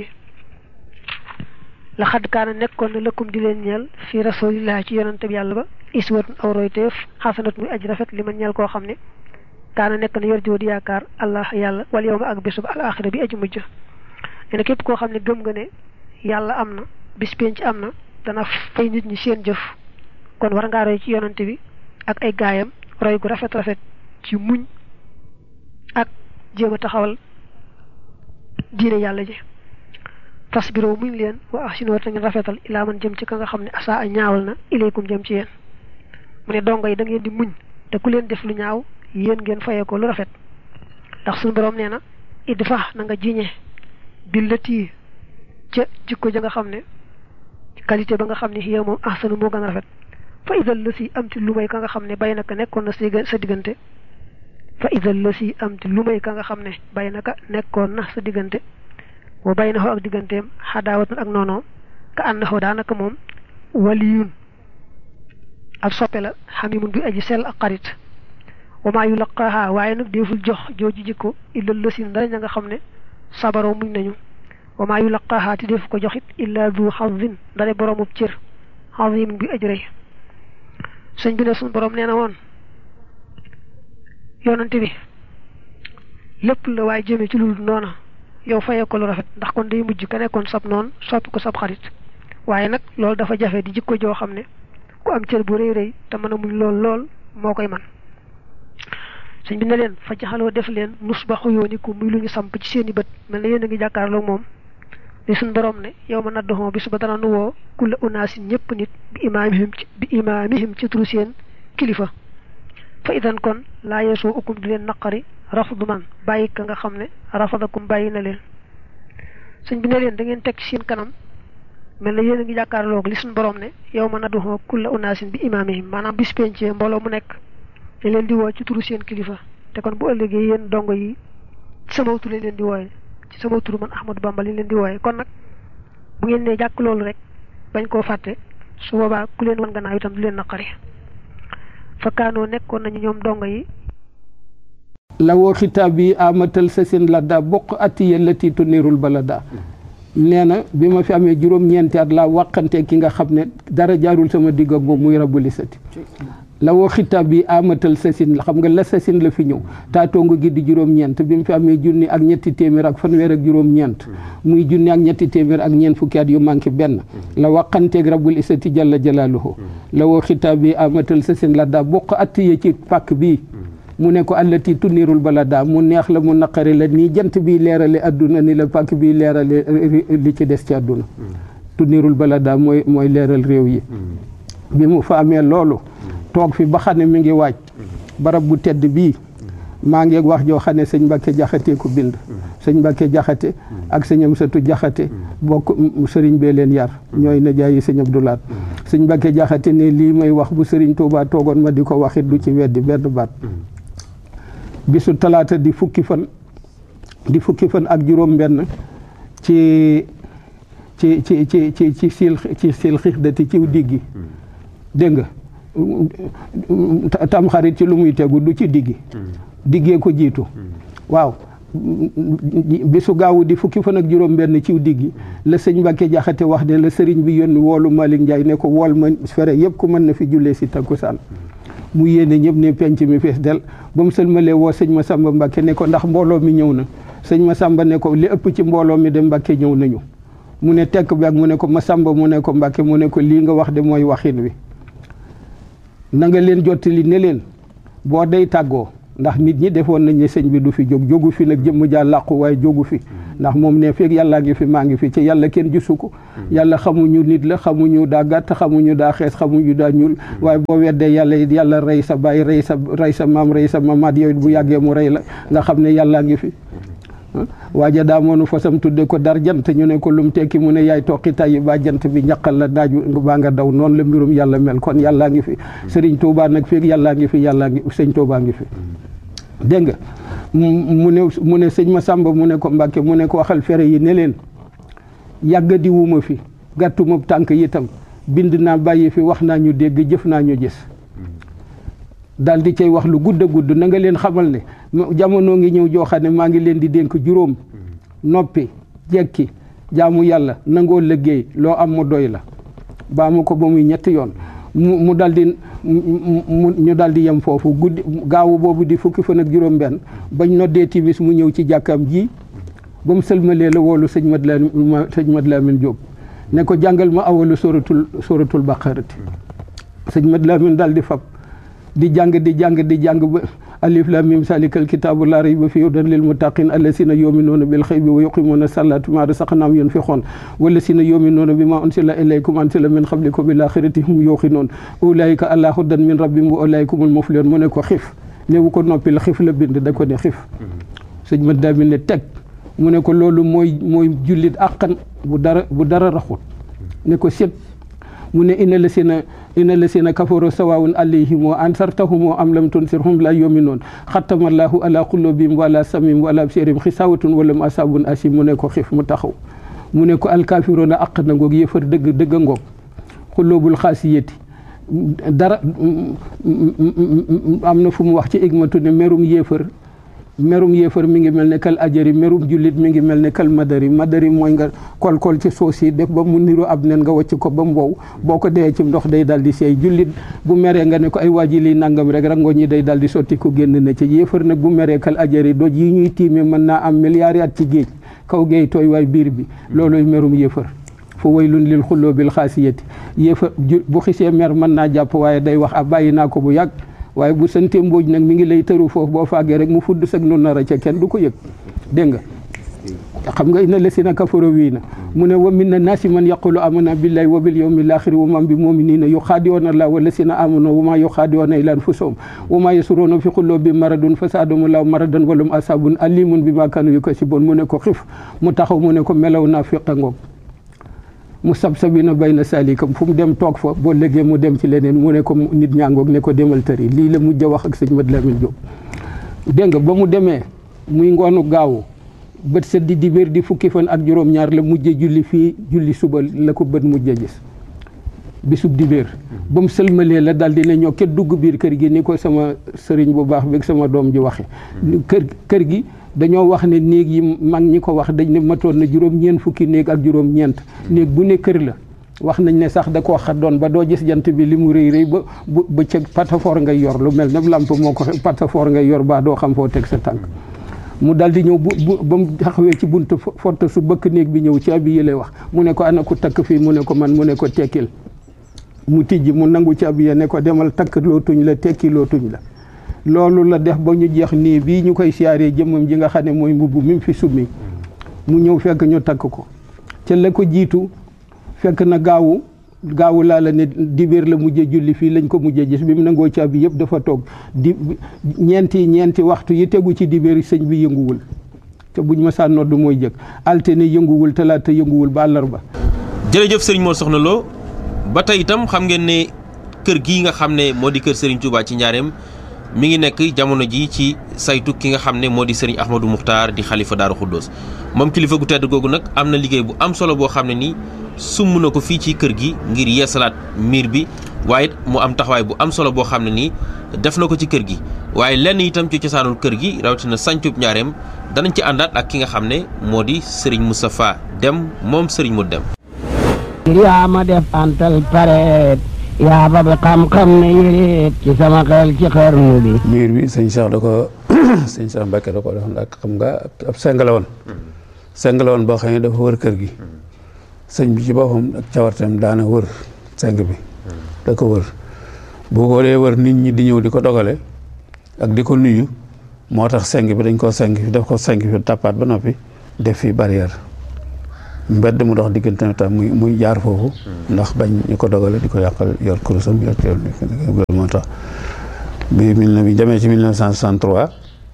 la xadd kaana nekkoon na lëkkum di leen ñeel fi rasulillahi ci yonante bi yàlla ba iswatun aw royteef xasanat muy aji rafet li ma ñeel koo xam ne kaana nekk na yor jiw di yaakaar allah yàlla wal yow ma ak bésub al axira bi aji mujj nee na képp koo xam ne gëm nga ne yàlla am na bis penc am na dana fay nit ñi seen jëf kon war ngaa roy ci yonante bi ak ay gaayam roy gu rafet rafet ci muñ ak jéem a taxawal diine yàlla ji fasbiroo muñ leen wa ahsinu te ngeen rafetal ilaa man jëm ci ka nga xam ne asa a ñaawal na ilaykum jëm ci yéen mu ne dongo yi da ngeen di muñ te ku leen def lu ñaaw yéen ngeen fayee ko lu rafet ndax suñu borom nee na idfa na nga jiñe billati ca jikko ja nga xam ne qualité ba nga xam ne yow moom ahsanu moo gën a rafet fa idal la si am ci lu may ka nga xam ne bay naka nekkoon na sa diggante fa idal la si am ci lu may ka nga xam ne bay naka nekkoon na sa diggante wa bay na xoo ak digganteem xadaawatan ak noonoom ka ànd na xoo daanaka moom waliyun ak soppe la xamimun bi aji sell ak xarit wa maa yulaqaaha waaye nag deeful jox jooju jikko illa lësin dara ña nga xam ne sabaroo muñ nañu wa maa yulaqaaha te defu ko joxit illa du xazin dara boroomub cër xazimun bi aji rëy sëñ bi ne suñu borom nee na woon yoonante bi lépp la waaye jëmee ci lu dul noona yow fayee ko lu rafet ndax kon day mujj ka nekkoon sab noon soppi ko sab xarit waaye nag loolu dafa jafe di jikko joo xam ne ku am cër bu rëy rëy te mën a muñ lool lool moo koy man sëñ bi ne leen fa jaxaloo def leen nus ba xuyooniku muy lu ñu samp ci seeni bët mel na yéen a ngi jàkkaarloo moom li suñ borom ne yow ma naddoxoo bi suba dana nu woo kulla unaasin ñëpp nit bi imaamihim ci bi imaamihim ci turu seen kilifa fa idan kon laa yeesoo ukum di leen naqari rafdu man bàyyi ka nga xam ne rafadakum bàyyi na leen sëñ bi ne leen da ngeen teg ci seen kanam mel na yéen a ngi jàkkaarloo li suñ borom ne yow ma naddoxoo kulla unaasin bi imaamihim maanaam bis pencee mbooloo mu nekk dañ leen di woo ci turu seen kilifa te kon bu ëllëgee yéen dongo yi ci sama tur lañ leen di wooye ci sama tur man Ahmadou Bamba lañ leen di wooye kon nag bu ngeen nee jàkk loolu rek bañ koo fàtte su boobaa ku leen wan gannaaw itam du leen naqari fakkaanoo nekkoon nañu ñoom dongo yi lawoo xitaab bi amatal sa seen ladda bokk atti yellati tunirul balada nee na bi ma fi amee juróom-ñeenti at laa wàqante ki nga xam ne dara jaarul sama digg ak moom muy rabuli sati la woo xitaab bi amatal sasin la xam nga la sasin la fi ñëw taatongo gi di juróom-ñeent bi mu fi amee junni ak ñetti téeméer ak fanweer ak juróom-ñeent muy junni ak ñetti téeméer ak ñeent fukki at yu manqué benn la waqanteeg rabbul isati jalla jalaaluhu la woo xitaab bi amatal sasin la daa bokk attiye ci pàkk bii mu ne ko allati tunirul balada mu neex la mu naqari la nii jant bi leerale adduna ni la pàkk bi leerale li ci des ci adduna tunirul balada mooy mooy leeral réew yi bi mu fa amee loolu toog fi ba xam ne mi ngi waaj barab bu tedd bii maa ngi wax joo xam ne sëñ Mbàkke jaxate ko bind sëñ Mbàkke jaxate ak sëñ Amsatu jaxate bokk sëriñ bee leen yar ñooy na jaayi sëñ Abdulaat sëñ Mbàkke jaxate ne lii may wax bu sëriñ Tuubaa toogoon ma di ko waxit du ci weddi benn baat bisu talaata di fukki fan di fukki fan ak juróom benn ci ci ci ci ci ci sil ci sil xixdati ciw diggi dégg nga tam xarit ci lu muy tegu du ci diggi diggee ko jiitu waaw bisu gaawu di fukki fan ak juróom benn ciw diggi la sëñ Mbàkke jaxate wax ne la sëriñ bi yónni woolu Malick Ndiaye ne ko wool ma fere yëpp ku mën na fi jullee si takkusaan mu yéene ñëpp ne penc mi fees del ba mu sëlmalee woo sëñ Masamba Mbàkke ne ko ndax mbooloo mi ñëw na sëñ Masamba ne ko li ëpp ci mbooloo mi de Mbàkke ñëw nañu mu ne tekk bi ak mu ne ko Masamba mu ne ko Mbàkke mu ne ko lii nga wax de mooy waxin wi na nga leen jottali ne leen boo day tàggoo ndax nit ñi defoon nañ ne sëñ bi du fi jóg jógu fi nag jëmm jaa làqu waaye jógu fi ndax moom ne feeg yàllaa ngi fi maa ngi fi ci yàlla kenn gisu ko yàlla xamuñu nit la xamuñu daa gàtt xamuñu daa xees xamuñu daa ñuul waaye boo weddee yàlla it yàlla rey sa baay rey sa rey sa maam rey sa mamaat yow it bu yàggee mu rey la nga xam ne yàllaa ngi fi waaja daa moonu fasam tudde ko dar jant ñu ne ko lum tekki mu ne yaay toqi tayyi ba jant bi ñaqal la naaju baa nga daw noonu la mbirum yàlla mel kon yàllaa ngi fi sëriñ Tuubaa nag feeg yàllaa ngi fi yàllaa ngi sëñ Tuubaa ngi fi dégg nga mu ne mu ne sëñ Masamba mu ne ko Mbàkke mu ne ko waxal fere yi ne leen yàggadi wuma fi gàttuma tànk itam bind naa bàyyi fi wax naa ñu dégg jëf naa ñu gis daal di cay wax lu gudd a gudd na nga leen xamal ne jamono ngi ñëw joo xam ne maa ngi leen di dénk juróom noppi jekki jaamu yàlla nangoo liggéey loo am mu doy la baa mu ko ba muy ñetti yoon mu mu dal di mu ñu dal di yem foofu guddi gaawu boobu di fukki fan ak juróom benn bañ noddee timis mu ñëw ci jàkkaam ji ba mu sëlmalee la woolu sëñ Mad Lamin sëñ Mad Lamin Jóob ne ko jàngal ma awalu suratul suratul baqarati sëñ Mad Lamin dal di fab di jàng di jàng di jàng ba alif lam mim salikal kitaabu laa rayba fiihi hudan lil muttaqin allasina yuminuuna bil xaybi wa yuqimuuna salaata ma rasaqnaahum yunfiquun wallasina yuminuuna bima unsila ilaykum unsila min qablikum bil axirati hum yuuqinuun ulaika ala hudan min rabbihim wa ulaika humul muflihun mu ne ko xif néewu ko noppi la xif la bind da ko ne xif sëñ ma daa ne teg mu ne ko loolu mooy mooy jullit àqan bu dara bu dara raxut ne ko set mu ne ina la sina ina la sina kafaru sawaawun alayhim wa ansartahum am lam tunsirhum la yuminuun xattama allahu ala qulubihim wala samim wala absirihim xisawatun wala mu asabun asim mu ne ko xif mu taxaw mu ne ko alkaafiroona aq na ngoog yëfar dëgg dëgg a ngoog xulóobul xaasiyati dara am na fu mu wax ci igmatu ne merum yéefar merum yéefar mi ngi mel ne kal ajari merum jullit mi ngi mel ne kal madari madari mooy nga kol-kol ci suuf si def ba mu niru ab nen nga wacc ko ba mu wow boo ko dee ci ndox day dal di seey jullit bu meree nga ne ko ay waaji liy nangam rek rango ñi day dal di sotti ko génn na ci yéefar nag bu meree kal ajari doj yi ñuy tiime mën naa am milliards at ci géej kaw géej tooy waay biir bi looloy merum yéefar fa waylun lil xulloo bil xaasiyati yéefar bu xisee mer mën naa jàpp waaye day wax a bàyyi naa ko bu yàgg waaye bu sante mbooj nag mi ngi lay tëru foofu boo faagee rek mu fudd sag nu nar a ca kenn du ko yëg dégg nga xam nga ina lesina kafaro wii na mu ne wa min na naasi man yaqulu amana billahi wa bil yawmil axiri wa man bi muminina yuxaadiyoona allah wa lesina amano wa ma yuxaadiyoona ila anfusahum wa ma yasuruuna fi qulubi maradun fa saadum law maradan walum asabun alimun bi ma kanu yukasibun mu ne ko xif mu taxaw mu ne ko melaw naa fiqa ngoog mu sab sabina bay na salikam fu mu dem toog fa boo léegi mu dem ci leneen mu ne ko nit ñaangoog ne ko demal tëri lii la mujj a wax ak sëñ Mad Lamin Jóob dégg nga ba mu demee muy ngoonu gaawu bët set di dibéer di fukki fan ak juróom-ñaar la mujje julli fii julli suba la ko bët mujj a gis bisub dibéer ba mu sëlmalee la dal di ne ñoo ket dugg biir kër gi ni ko sama sëriñ bu baax beeg sama doom ji waxe kër kër gi dañoo wax ne néeg yi mag ñi ko wax dañ ne matoon na juróom-ñeent fukki néeg ak juróom-ñeent néeg bu ne kër la wax nañ ne sax da koo xaddoon ba doo gis jant bi li mu rëy rëy ba bu ba ca patafoor ngay yor lu mel ne lamp moo ko patafoor ngay yor ba doo xam foo teg sa tànk mu dal di ñëw bu bu ba mu taxawee ci buntu fott su bëkk néeg bi ñëw ci abi yi lay wax mu ne ko ana ku takk fii mu ne ko man mu ne ko tekkil mu tijji mu nangu ci abi ne ko demal takk loo tuñ la tekki loo tuñ la loolu la def ba ñu jeex nii bii ñu koy siyaaree jëmmam ji nga xam ne mooy mbubb mi fi summi mu ñëw fekk ñu takk ko ca la ko jiitu fekk na gaawu gaawu laa la ne dibéer la mujjee julli fii lañ ko mujjee gis bi mu nangoo caabi yëpp dafa toog di ñeenti ñeenti waxtu yi tegu ci dibéer sëñ bi yënguwul te buñ ma saa nodd mooy jëkk altine yënguwul talaata yënguwul ba àllarba jërëjëf sëriñ Mor Soxna Lo ba tey itam xam ngeen ne kër gii nga xam ne moo di kër sëriñ Touba ci njaareem mi ngi nekk jamono ji ci saytu ki nga xam ne moo di sëriñ Ahmadou Muxtaar di xalifa Daaru Xuddoos moom kilifa gu tedd googu nag am na liggéey bu am solo boo xam ne nii sumb na ko fii ci kër gi ngir yeesalaat miir bi waaye mu am taxawaay bu am solo boo xam ne nii def na ko ci kër gi waaye lenn itam ci cosaanul kër gi rawatina sancub njaareem danañ ci àndaat ak ki nga xam ne moo di sëriñ Moustapha Dem moom sëriñ mu dem yaa ma def antal pareet yaa ba bi xam-xam ne yéreet ci sama xel ci xarnu bi miir bi sëñ Cheikh da ko sëñ Cheikh Mbacke da ko defoon ak xam nga ab seng la woon seng la woon boo xam ne dafa wër kër gi sëñ bi ci boppam ak cawartam daana wër seng bi da ko wër bu ko dee wër nit ñi di ñëw di ko dogale ak di ko nuyu moo tax seng bi dañ koo seng fi def ko seng fi tappaat ba noppi def fi barrière mbedd mu dox diggante tam muy muy jaar foofu ndax bañ ñu ko dogale di ko yàqal yor kurusam yor teel moo tax bi mille ne bi demee ci 1963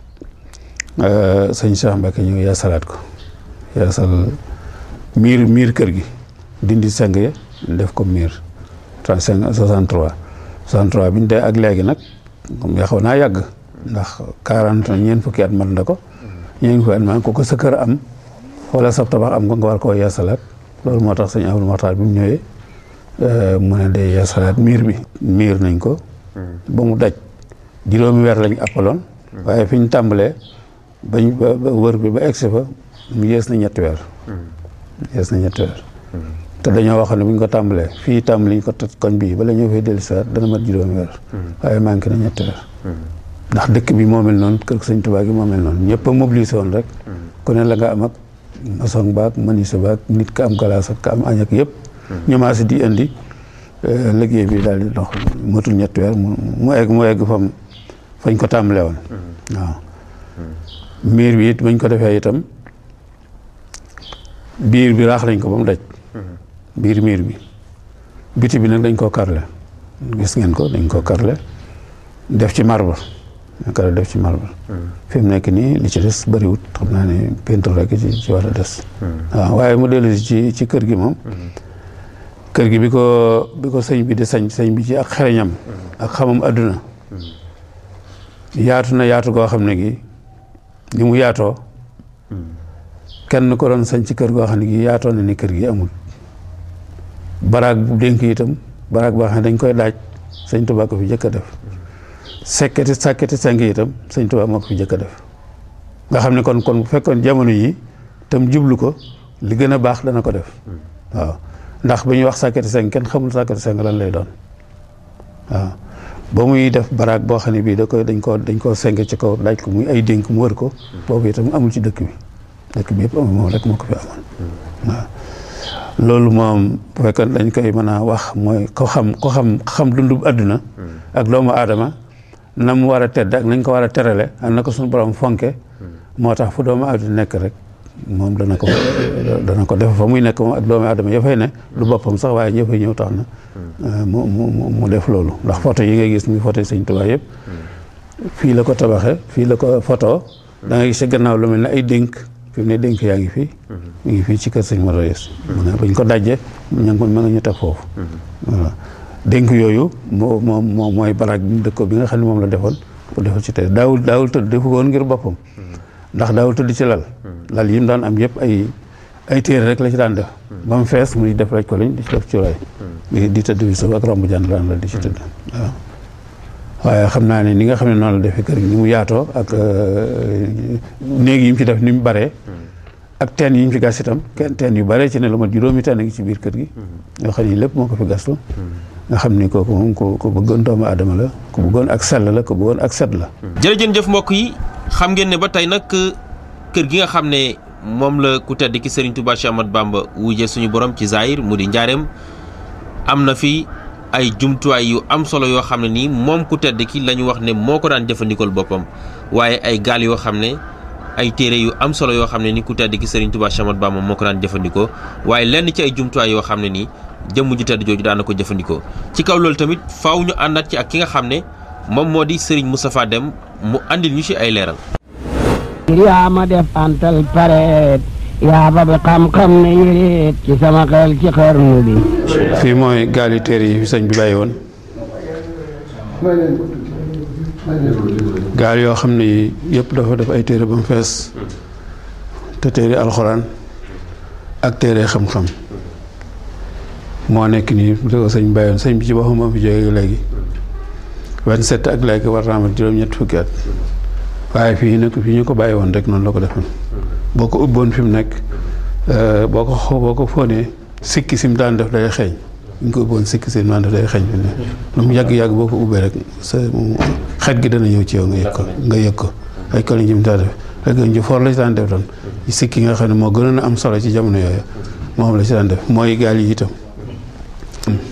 sëñ Cheikh Mbacke ñëw yeesalaat ko yeesal miir miir kër gi dindi seng ya def ko miir 35 63 63 bi ñu dee ak léegi nag comme yaxaw naa yàgg ndax 40 ñeent fukki at mat na ko ñeent fukki at man ku ko sa kër am wala sab tabax am ko nga war koo yeesalaat loolu moo tax sëñ Abdou Maxtaar bi mu ñëwee mu ne day yeesalaat miir bi miir nañ ko ba mu daj juróomi weer lañ appaloon waaye fi ñu tàmbalee bañ ba wër bi ba egsi fa mu yees na ñetti weer yees na ñetti weer te dañoo wax ne bu ñu ko tàmbalee fii tàmbali ñu ko toj koñ bii bala ñëw fay dellu si waat dana mat juróomi weer waaye manqué na ñetti weer ndax dëkk bi moo mel noonu kër sëñ Tuubaa gi moo mel noonu ñëpp a mobilisé woon rek ku ne la nga am ak maçon baak menuisier baak nit ka am galaas ak ka am añ ak yëpp ñu maasi di indi liggéey bi daal di dox matul ñetti weer mu egg mu egg fam fañ ko tàmbalee woon waaw miir bi it bañ ko defee itam biir bi raax nañ ko ba mu daj biir miir bi biti bi nag dañ koo karle gis ngeen ko dañ koo karle def ci marbre kar def ci marbre fi mu nekk nii li ci des bëriwut xam naa ne peinture rek ci ci war a des waaw waaye mu dellu ci ci kër gi moom kër gi bi ko bi ko sëñ bi di sañ sëñ bi ci ak xereñam ak xamam adduna yaatu na yaatu goo xam ne gi ni mu yaatoo kenn ko doon sañ ci kër goo xam ne gi yaatoo na ni kër gi amul baraag bu dénk itam baraag boo xam ne dañ koy daaj sëñ Tuubaa ko fi jëkk a def sekketi sàkketi seng itam sëñ Tuubaa moo ko fi jëkk a def nga xam ne kon kon bu fekkoon jamono yi tam jublu ko li gën a baax dana ko def waaw ndax ba ñuy wax sàkketi seng kenn xamul sàkketi seng lan lay doon waaw ba muy def baraag boo xam ne bii da koy dañ koo dañ koo seng ci kaw daaj ko muy ay dénk mu wër ko boobu itam amul ci dëkk bi dëkk bi yëpp amul moom rek moo ko fi amoon waaw loolu moom bu fekkoon dañ koy mën a wax mooy ko xam ko xam xam dundub àdduna ak doomu aadama na mu war a tedd ak nañ ko war a terale ak na ko suñu borom fonke moo tax fu doomu aadama nekk rek moom dana ko dana ko def fa muy nekk moom ak doomu aadama ya fay ne lu boppam sax waaye ñëpp ñëw tax na mu mu mu def loolu ndax photo yi ngay gis muy photo Sëñ Tuubaa yëpp fii la ko tabaxe fii la ko photo da nga gis ci gannaaw lu mel ne ay dénk fi mu ne dénk yaa ngi fii mu ngi fii ci kër sëñ Mor Yes mu ne bañ ko dajje ña ngi ma nga ñu teg foofu voilà dénk yooyu moo moo moo mooy baraag bi mu dëkko bi nga xam ne moom la defoon pour defal ci tey daawul daawul tëdd defu woon ngir boppam ndax daawul tëdd ci lal lal yi mu daan am yëpp ay ay téere rek la ci daan def ba mu fees muy def rek ko lañ di ci def cuuraay di tëdd bi suuf ak romb jànd daan la di ci tëdd waaw waaye xam naa ne ni nga xam ne noonu la defee kër gi ni mu yaatoo ak néeg yi mu ci def ni mu baree ak teen yi ñu fi gas itam kenn teen yu bare ci ne lu mat juróomi teen a ngi ci biir kër gi yoo xam ni lépp moo ko fi gastu nga xam ni kooku moom ku ku bëggoon doomu aadama la ku bëggoon ak sell la ku bëggoon ak set la jërëjën jëf mbokk yi xam ngeen ne ba tey nag kër gi nga xam ne moom la ku tedd ki Serigne Touba Cheikh Ahmadou Bamba wujje suñu borom ci Zahir mu di njaareem am na fi ay jumtuwaay yu am solo yoo xam ne nii moom ku tedd ki la ñu wax ne moo ko daan jëfandikool boppam waaye ay gaal yoo xam ne ay téere yu am solo yoo xam ne ni ku tedd ki Serigne Touba Cheikh Ahmadou Bamba moo ko daan jëfandikoo waaye lenn ci ay jumtuwaay yoo xam ne nii jëmm ju tedd jooju daan na ko jëfandikoo ci kaw loolu tamit faaw ñu àndaat ci ak ki nga xam ne moom moo di Serigne Moustapha Deme mu andil ñu ci ay leeral. yaa ma def antal pareet yaa ba bi xam-xam ne yéreet ci sama xel ci xarnu bi fii mooy gaali téere yi fi sëñ bi bàyyi woon gaal yoo xam ne yëpp dafa def ay téere ba mu fees te téere alxuraan ak téere xam-xam moo nekk nii bu ko sëñ bàyyi woon sëñ bi ci boppam moo fi jógee léegi vingt-sept ak léegi war naa amat juróom-ñett fukki at waaye fii nag fii ñu ko bàyyi woon rek noonu la ko defoon boo ko ubboon fi mu nekk boo ko xoo boo ko fóonee sikki sim daan def day xeeñ ñu ko ubboon sikki sim daan def day xeeñ fi ne lu mu yàgg-yàgg boo ko ubbee rek sa xet gi dana ñëw ci yow nga yëg ko nga yëg ko ay koliñ jim daa def rek ñu foor la ci daan def doon sikki nga xam ne moo gënoon a am solo ci jamono yooyu moom la ci daan def mooy gaal yi itam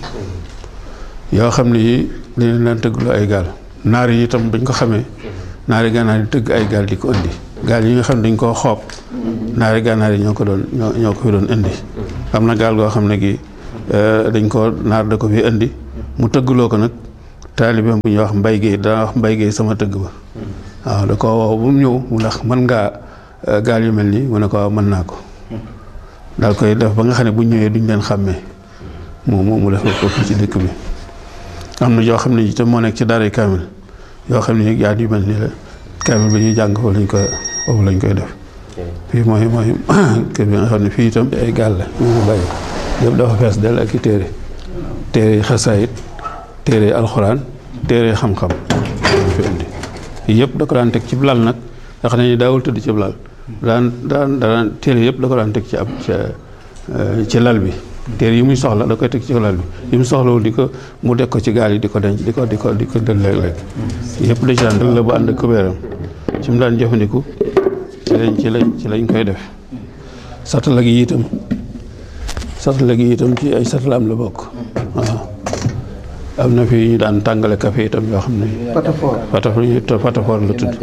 yoo xam ne yi dañu daan tëgglu ay gaal naar yi itam bañ ko xamee naari gànnaar yi tëgg ay gaal di ko indi gaal yi nga xam ne dañ koo xoob naari gànnaar yi ñoo ko doon ñoo ñoo ko fi doon indi am na gaal goo xam ne gi dañ ko naar da ko fi indi mu tëggloo ko nag taalibeem bu ñuy wax mbay géey dana wax mbay géey sama tëgg ba waaw da ko woo bu mu ñëw mu ndax mën ngaa gaal yu mel nii mu ne ko waaw mën naa ko daal koy def ba nga xam ne bu ñëwee duñ leen xàmmee moom moom mu def ko ci dëkk bi am na yoo xam ne itam moo nekk ci daaray kaamil yoo xam ne yaa yu mel nii la kaamil ba ñuy jàng foofu lañ ko foofu lañ koy def fii mooy mooy kër bi nga xam ne fii itam ay gaal la ñu ngi bàyyi yëpp dafa fees del ak i téere téere yi xasaayit téere yi alxuraan téere yi xam-xam fi indi yëpp da ko daan teg ci lal nag nga xam ne ni daawul tëdd ci lal daan daan daan téere yëpp da ko daan teg ci ab ci lal bi téere yi muy soxla da koy teg ci lal bi yi mu soxlawul di ko mu deg ko ci gaal yi di ko denc di ko di ko di ko dël léeg-léeg yëpp da ci daan dël la bu ànd ak kubéeram ci mu daan jëfandiku ci lañ ci lañ ci lañ koy def satala gi itam satala gi itam ci ay satalaam la bokk waaw am na fi ñu daan tàngale café itam yoo xam ne patafor patafor la tudd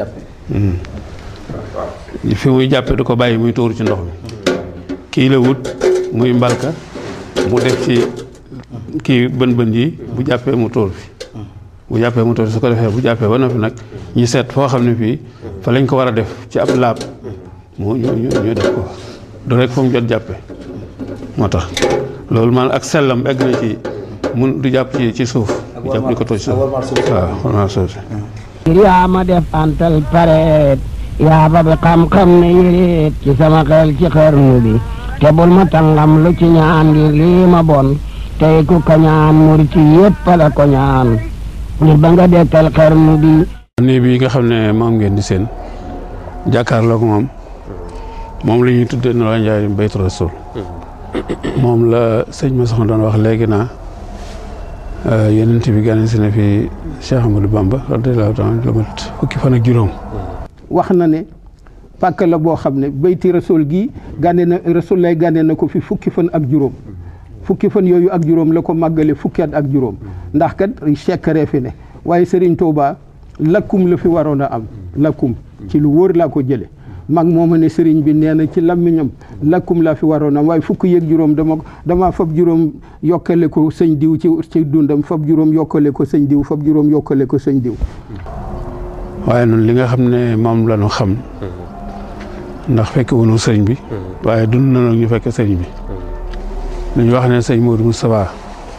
fi muy jàppe du ko bàyyi muy tuur ci ndox mi kii la wut muy mbalka mu def ci kii bën bën yi bu jàppee mu tuur fi bu jàppee mu tuur su ko defee bu jàppee ba noppi nag ñu seet foo xam ne fii fa lañ ko war a def ci ab laab mu ñu ñu def ko du rek fu mu jot jàppe moo tax loolu man ak sellam egg na ci mun du jàpp ci ci suuf du jàpp di ko toj suuf waaw warmaa suuf si yaa ma def antal pareet yaa ba bi xam-xam ne yéreet ci sama xel ci xarnu bi te bul ma tàngam lu ci ñaan ngir lii ma bon tey ku ko ñaan murit yépp la ko ñaan ngir ba nga dekkal xarnu bi nii bi nga xam ne moom ngeen di seen jàkkaarloog moom moom la ñuy tuddee no la njaay baytu rasul moom la sëñ ma soxna doon wax léegi naa yenent bi gane si na fi Cheikh Amadou Bamba radiyallahu taala lu mat fukki fan ak juróom wax na ne pàkk la boo xam ne bayti rasul gi gànne na rasul lay gànne na ko fi fukki fan ak juróom fukki fan yooyu ak juróom la ko màggale fukki at ak juróom ndax kat sekkare fi ne waaye Serigne Touba lakkum la fi waroon a am lakkum ci lu wóor laa ko jële mag mooma ne Serigne bi nee na ci làmmiñam lakkum laa fi waroon a am waaye fukki yëg juróom dama dama fab juróom yokkale ko sëñ diw ci ci dundam fab juróom yokkale ko sëñ diw fab juróom yokkale ko sëñ diw waaye noonu li nga xam ne moom la ñu xam ndax fekk wunu sëriñ bi waaye dund na ñu fekk sëriñ bi lu ñu wax ne sëñ Modou Moustapha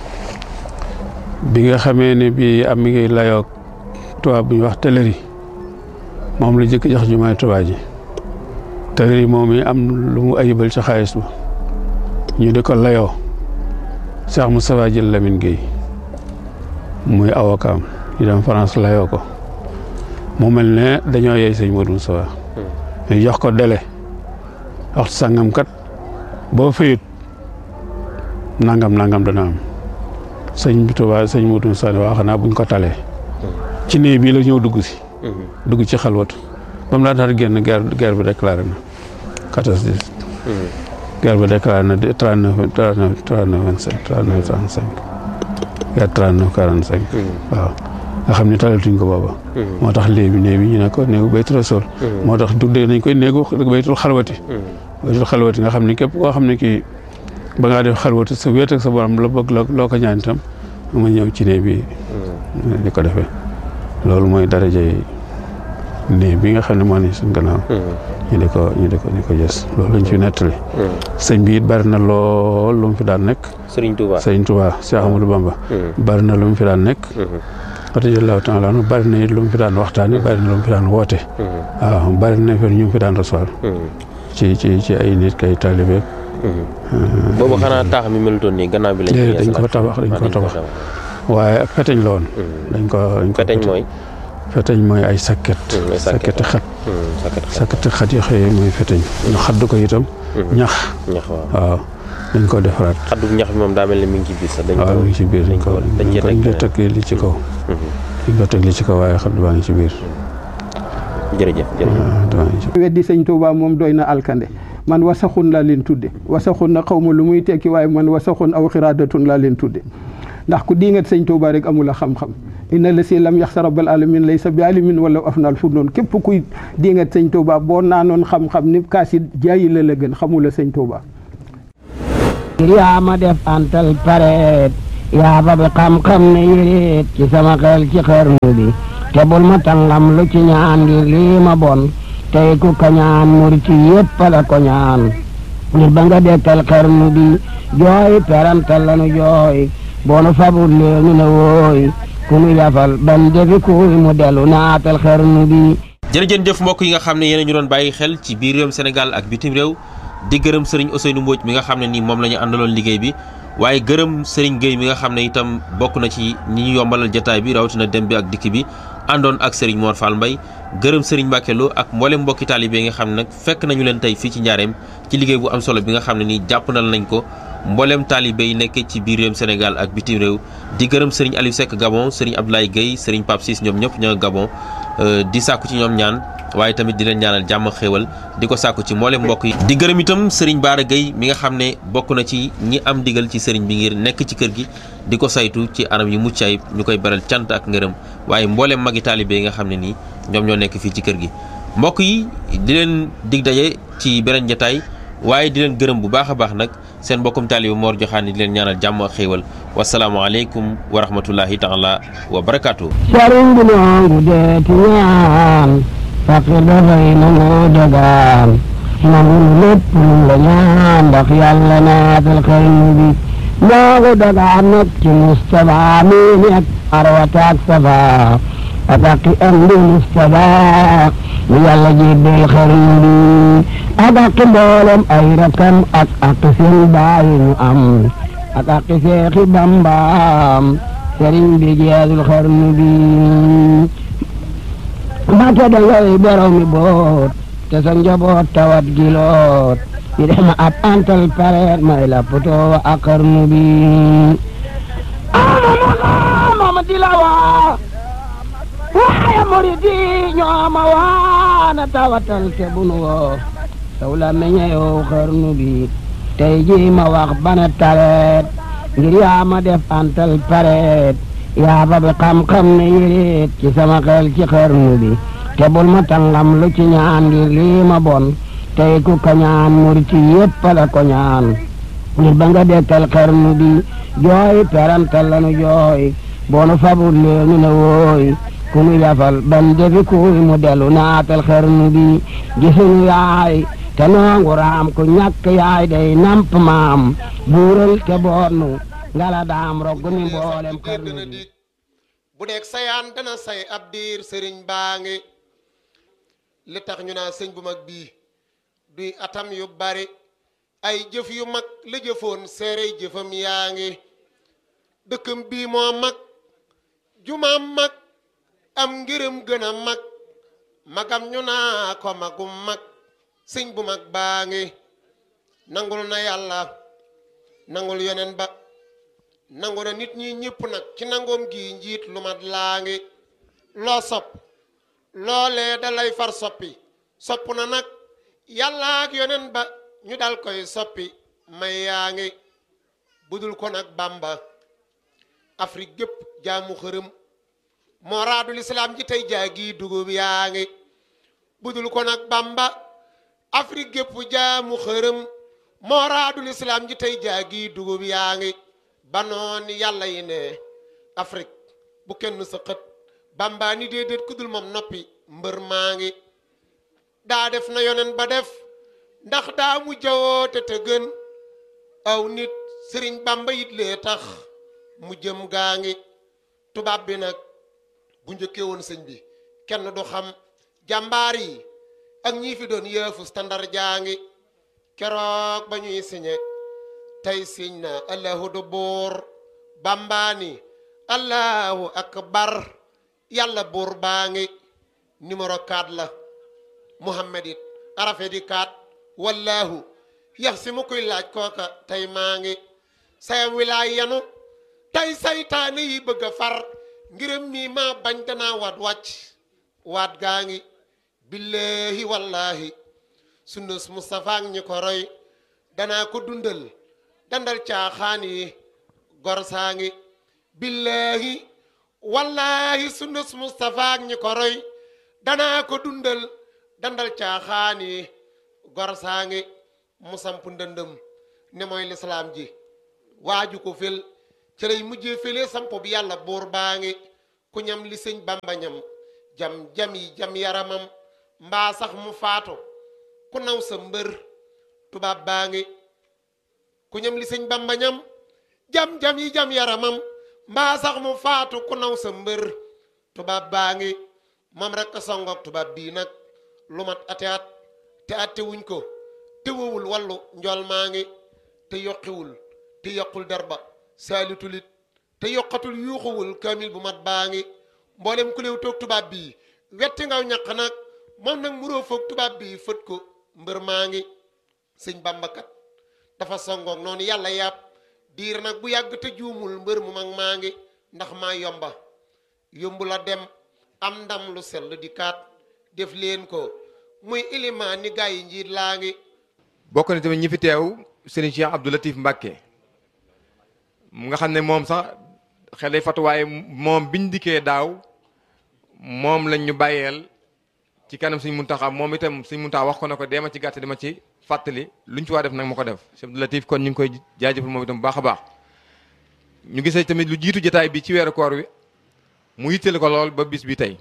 bi nga xamee ne bi am mi ngi layoog tubaab bu ñu wax teleri moom la jëkk jox jumaay tubaab ji teleri moom yi am lu mu ayibal ci xaalis ba ñu di ko layoo Cheikh Moustapha jël Lamine Gueye muy avocat ñu dem France layoo ko mu mel ne dañoo yey sëñ Modou Moustapha ñu jox ko délai waxtu sàngam kat boo fayut nangam nangam dana am sëñ bi Tuubaa sëñ Modou Moustapha waa xanaa buñ ko talee ci néeg bii la ñëw dugg si dugg ci xalwatu ba mu laataa génn guerre guerre bi déclaré na quatorze dix guerre bi déclaré na trente neuf trente neuf trente neuf vingt cinq trente neuf trente cinq guerre trente neuf quarante cinq waaw nga xam ne talatuñ ko booba moo tax léegi néeg bi ñu ne ko néegu baytu rasul moo tax tuddee nañ koy néegu baytul xalwati baytul xalwati nga xam ne képp koo xam ne kii ba ngaa def xalwati sa wéet ak sa borom la bëgg loo ko ñaan itam ma ñëw ci néeg bi di ko defee loolu mooy daraja yi néeg bi nga xam ne moo ne suñ gannaaw ñu di ko ñu di ko ñu ko gës loolu lañ fi nettali sëñ bi it bari na lool lu mu fi daan nekk Sëriñ Touba sëñ Touba Cheikh Amadou Bamba bari na lu mu fi daan nekk radiyallahu taala anhu bari na it lu mu fi daan waxtaani bari na lu mu fi daan woote waaw bari na fi ñu fi daan recevoir ci ci ci ay nit kay taalibe boobu xanaa taax mi melutoon nii gannaaw bi lañ déedéet dañ ko tabax dañ ko tabax waaye feteñ la woon dañ ko dañ ko feteñ mooy feteñ mooy ay sakket sakketi xat sakketi xat yi xëyee mooy feteñ ñu xadd ko itam ñax ñax waaw waaw dañ ko defaraat xaddu ñax bi moom daa mel ne mi ngi ci biir sax dañ waaw ko mi ngi ci biir dañ ko dañ cee dañ ko teg teg li ci kaw dañ ko teg li ci kaw waaye xadd baa ngi ci biir jërëjëf jërëjëf waaw daa ngi ci weddi sëñ Touba moom doy na alkande man wasaxun laa leen tudde wasaxun na xaw ma lu muy tekki waaye man wasaxun aw xiraadatun laa leen tudde ndax ku diingat sëñ Touba rek amul a xam-xam inna la si lam yaxsa rabbal alamin laysa bi alimin wala afnal fu noonu képp kuy di nga sëñ Touba boo naanoon xam-xam ni kaas yi jaayi la la gën xamula sëñ Touba ngir yaa ma def antal pareet yaa ba bi xam-xam ne yéreet ci sama xel ci xarnu bi te bul ma tangam lu ci ñaan ngir lii ma bon tey ku ko ñaan murit yépp la ko ñaan ngir ba nga dekkal xarnu bi jooy perantal lanu jooy boonu fabul leenu ne wooy ku nu yafal ban defi kuy mu dellu naatal xarnu bi jërëjën jëf mbokk yi nga xam ne yéen ñu doon bàyyi xel ci biir réewum Sénégal ak bitim réew di gërëm sëriñ Ousseynou Mbodj mi nga xam ne nii moom la ñu àndaloon liggéey bi waaye gërëm sëriñ Gueye mi nga xam ne itam bokk na ci ñi ñu yombalal jataay bi rawatina dem bi ak dikk bi àndoon ak sëriñ Mor Fall Mbaye gërëm sëriñ Mbacke Lo ak mboolem mbokki taalibe yi nga xam ne nag fekk nañu leen tey fii ci njaareem ci liggéey bu am solo bi nga xam ne nii jàppandal nañ ko mboolem taalibe yi nekk ci biir réewum Sénégal ak bitim réew di gërëm sëriñ Aliou Seck Gabon sëriñ Abdoulaye Gueye sëriñ Pape Ciss ñoom ñëpp ñoo Gabon di sàkku ci ñoom ñaan waaye tamit di leen ñaanal jàmm xéewal di ko sàkku ci mboolem mbokk yi di gërëm itam sëriñ Baara Gueye mi nga xam ne bokk na ci ñi am digal ci sëriñ bi ngir nekk ci kër gi di ko saytu ci anam yu mucc ayib ñu koy beral cant ak ngërëm waaye mboolem magi taalibe yi nga xam ne nii ñoom ñoo nekk fii ci kër gi mbokk yi di leen dig daje ci beneen jataay waaye di leen gërëm bu baax a baax nag seen mbokkum taalibe Mor Joxaani di leen ñaanal jàmm ak xéewal wasalaamualeykum wa rahmatullahi taala wa barakaatu. sëriñ bi noongu deeti ñaan faqir dafay nangu dagaan nangu lépp lu la ñaan ndax yàlla naatal xarnu bi noongu dagaan nag ci Mustapha mi nekk arwataak safa ataki am di Mustapha mi yàlla jébbal xarnu bi ak ak mboolem ay rakam ak ak seen baay ñu am ak ak seexi bambaam sëriñ bi jeexul xarnu bi mbàkke da ngay borom mi boot te sa njaboot tawat giloot ñu def ma ab antal pareet may la poto ak xarnu bi ama mama di la waa waaye murid yi ñoo ma waana tawatal te bunu woo saw la meñe yow xarnu bi tey ji ma wax bana tareet ngir yaa ma def antal pareet yaa ba bi xam-xam ne yéreet ci sama xel ci xarnu bi te bul ma tangam lu ci ñaan ngir lii ma bon tey ku ko ñaan murit yépp la ko ñaan ngir ba nga dekkal xarnu bi jooy perantal lanu jooy boonu fabul leenu ne wooy ku nu yafal ban defi kuy mu dellu naatal xarnu bi gisuñu yaay te noongu raam ku ñàkk yaay day namp maam buural te boonu ngala daam rogg mi mboolem kër xarnu dana bi dig bu nekk sayaan dana say ab diir sëriñ baa ngi li tax ñu naa sëñ bu mag bii duy atam yu bari ay jëf yu mag la jëfoon seerey jëfam yaa ngi dëkkam bii moo mag jumaam mag am ngërëm gën a mag magam ñu naa ko magum mag sëñ bu mag baa ngi nangul na yàlla nangul yeneen ba nangu na nit ñi ñëpp nag ci nangoom gi njiit lu mat laa ngi loo sopp loolee da lay far soppi sopp na nag yàlla ak yoneen ba ñu dal koy soppi may yaa ngi budul ko nag bàmba afrique gépp jaamu xërëm moo raadul islaam ji tey jaagi dugub yaa ngi budul ko nag bàmba afrique gépp jaamu xërëm moo raadul islaam ji tey jaagi dugub yaa ngi banoon yàlla yi ne afrique bu kenn sa xët bàmbaa ni déedéet ku dul moom noppi mbër maa ngi daa def na yonen ba def ndax daa mu jawoote te gën aw nit sëriñ bàmba it lee tax mu jëm gaa ngi tubaab bi nag bu njëkkee woon sëñ bi kenn du xam jàmbaar yi ak ñii fi doon yëfu standard jaa ngi keroog ba ñuy siñe tey siñ na allahu du buur bambaani allahu akbar yàlla buur baa ngi numéro 4 la muhammad it arafe di 4 wallahu yax si mu koy laaj kooka tey maa ngi sayam wilaay yanu tey saytaane yi bëgg a far ngiram mii maa bañ danaa waat wàcc waat gaa ngi billahi wallahi sunnus Mustafa ak ñi ko roy danaa ko dundal dandal caaxaan yi gor saa ngi billahi wallahi sunnus Mustafa ak ñi ko roy danaa ko dundal dandal caaxaani gor saa ngi mu samp ndëndëm ne mooy lislaam ji waaju ko fel ci lay mujjee fele samp bi yàlla buur baa ngi ku ñam li sëñ bamba ñam jam jam yi jam yaramam mbaa sax mu faatu ku naw sa mbër tubaab baa ngi ku ñam li sëñ bamba ñam jam jam yi jam yaramam mbaa sax mu faatu ku naw sa mbër tubaab baa ngi moom rek a songoog tubaab bii nag lu mat ate at te atte wuñ ko te wowul wallu njool maa ngi te yokkiwul te yokkul derba saalitulit te yokkatul yuuxuwul kaamil bu mat baa ngi mboolem ku léew toog tubaab bii wetti ngaw ñaq nag moom nag muroo foog tubaab bii fët ko mbër maa ngi sëñ bambakat dafa songoog noonu yàlla yàpp diir nag bu yàgg te juumul mbër mu mag maa ngi ndax maa yomba yombu la dem am ndam lu sell di kaat def leen ko muy ilimaan ni gaa yi njiit laa ngi bokk na tamit ñi fi teew Serigne Cheikh Abdou Latif Mbacke mu nga xam ne moom sax xel day fatu waaye moom biñ dikkee daaw moom lañ ñu bàyyeel ci kanam Serigne Mountakha moom itam Serigne Mountakha wax ko na ko deema ci gàtt dama ci fàttali luñ ci waa def nag ma ko def Cheikh Abdou Latif kon ñu ngi koy jaajëfal moom itam bu baax a baax ñu gisee tamit lu jiitu jotaay bi ci weeru koor wi mu yitteel ko lool ba bis bi tey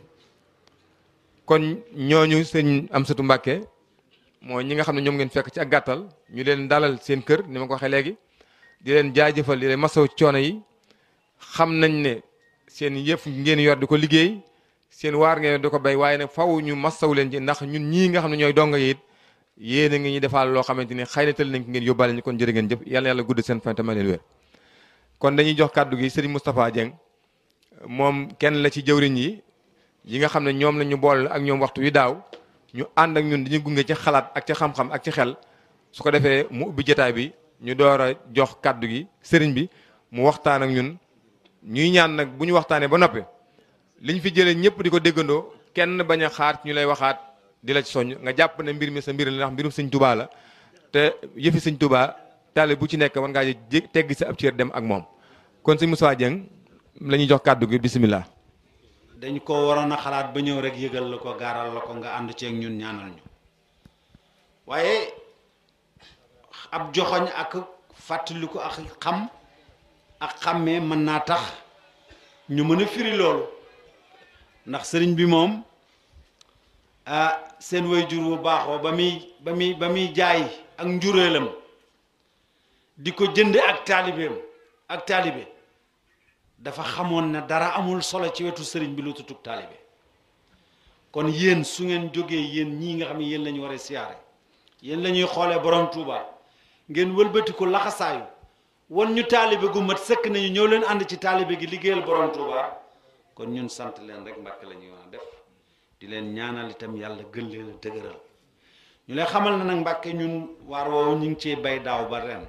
kon ñooñu sëñ Amsatu Mbàkke mooy ñi nga xam ne ñoom ngeen fekk ci ak gàttal ñu leen dalal seen kër ni ma ko waxee léegi di leen jaajëfal di leen masaw coono yi xam nañ ne seen yëf ngeen yor di ko liggéey seen waar ngeen di ko béy waaye nag faw ñu masaw leen ci ndax ñun ñii nga xam ne ñooy donga yi it yéen a ngi ñu defaal loo xamante ni xëy na tël nañ ko ngeen yóbbaale ñu kon jërë ngeen jëf yàlla yàlla gudd seen fan te may leen wér kon dañuy jox kàddu gi Serigne Moustapha Dieng moom kenn la ci jëwriñ yi yi nga xam ne ñoom la ñu boole ak ñoom waxtu wi daaw ñu ànd ak ñun diñu gunge ci xalaat ak ci xam-xam ak ci xel su ko defee mu ubbi jotaay bi ñu door a jox kàddu gi sëriñ bi mu waxtaan ak ñun ñuy ñaan nag bu ñu waxtaanee ba noppi liñ fi jëlee ñëpp di ko déggandoo kenn bañ a xaar ñu lay waxaat di la ci soññ nga jàpp ne mbir mi sa mbir la ndax mbirum sëñ tubaa la te yëfi sëñ tubaa taale bu ci nekk war ngaa jé teggi sa ab cër dem ak moom kon sëñ Moussa Dieng la ñuy jox kàddu gi bisimilah. dañ ko waroon a xalaat ba ñëw rek yëgal la ko gaaral la ko nga ànd ceeg ñun ñaanal ñu waaye ab joxoñ ak fàttaliku ak xam ak xàmmee mën naa tax ñu mën a firi loolu ndax sëriñ bi moom ah seen waajur bu baaxoo ba muy ba muy ba muy jaay ak njureelam di ko jënde ak taalibeem ak taalibe dafa xamoon ne dara amul solo ci wetu sëriñ bi lu tutug taalibe kon yéen su ngeen jógee yéen ñii nga xam ne yéen la ñu war a siyaare yéen la ñuy xoolee borom Touba ngeen wëlbati ko laxasaayu wan ñu taalibe gu mat sëkk nañu ñëw leen ànd ci taalibe gi liggéeyal borom Touba kon ñun sant leen rek mbàkk la ñuy wax def di leen ñaanal itam yàlla gën leen a dëgëral ñu lay xamal na nag mbàkke ñun waar woowu ñu ngi cee bay daaw ba ren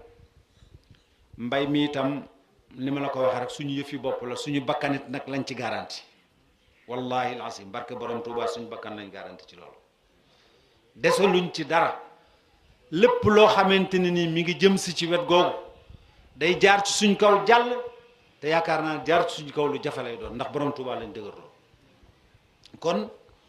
mbay mi itam li ma la ko waxee rek suñu yëfi bopp la suñu bakkanit nag lañ ci garanti wallahi alasim barke borom Touba suñu bakkan lañ garanti ci loolu desaluñ ci dara lépp loo xamante ne nii mi ngi jëm si ci wet googu day jaar ci suñ kaw jàll te yaakaar naa jaar ci suñ kaw lu jafe lay doon ndax borom Touba lañ dëgërloo kon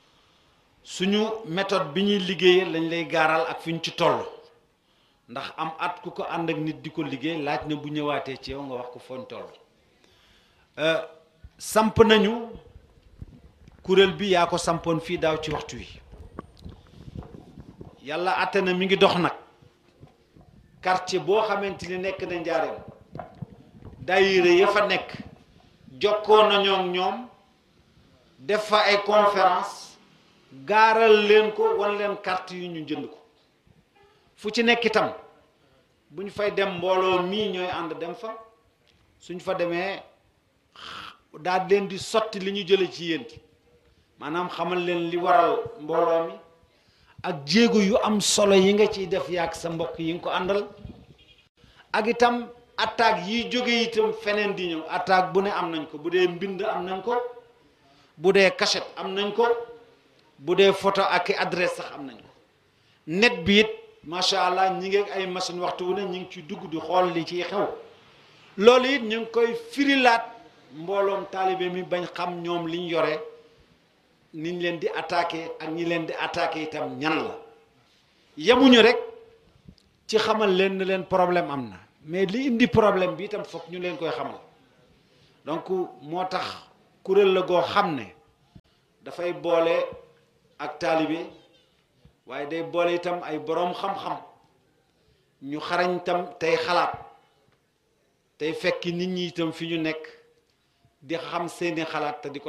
suñu méthode bi ñuy liggéeyee lañ lay gaaral ak fi ñu ci toll ndax am at ku ko ànd ak nit di ko liggéey laaj na bu ñëwaatee ci yow nga wax ko fooñ toll samp nañu kuréel bi yaa ko sampoon fii daaw ci waxtu wi yàlla àtte na mi ngi dox nag quartier boo xamante ni nekk na njaareem daayira ya fa nekk jokkoo nañoo ak ñoom def fa ay conférence gaaral leen ko wan leen carte yu ñu jënd ko fu ci nekk itam bu ñu fay dem mbooloo mii ñooy ànd dem fa suñ fa demee daal leen di sotti li ñu jële ci yéen maanaam xamal leen li waral mbooloo mi ak jéego yu am solo yi nga ciy def yaag sa mbokk yi nga ko àndal ak itam attaque yiy jóge itam feneen di ñëw attaque bu ne am nañ ko bu dee mbind am nañ ko bu dee cachette am nañ ko bu dee photo ak i adresse sax am nañ ko net bi it macha allah ñi ngi ay machine waxtu wu ne ñi ngi ci dugg di xool li ciy xew loolu it ñu ngi koy firilaat mbooloom taalibe mi bañ xam ñoom liñ yore niñ leen di attaqué ak ñi leen di attaqué itam ñan la yemuñu rek ci xamal leen ne leen problème am na mais li indi problème bi itam foog ñu leen koy xamal donc moo tax kuréel la goo xam ne dafay boole ak taalibe waaye day boole itam ay boroom xam-xam ñu xarañ itam tey xalaat tey fekki nit ñi itam fi ñu nekk di xam seeni xalaat te di ko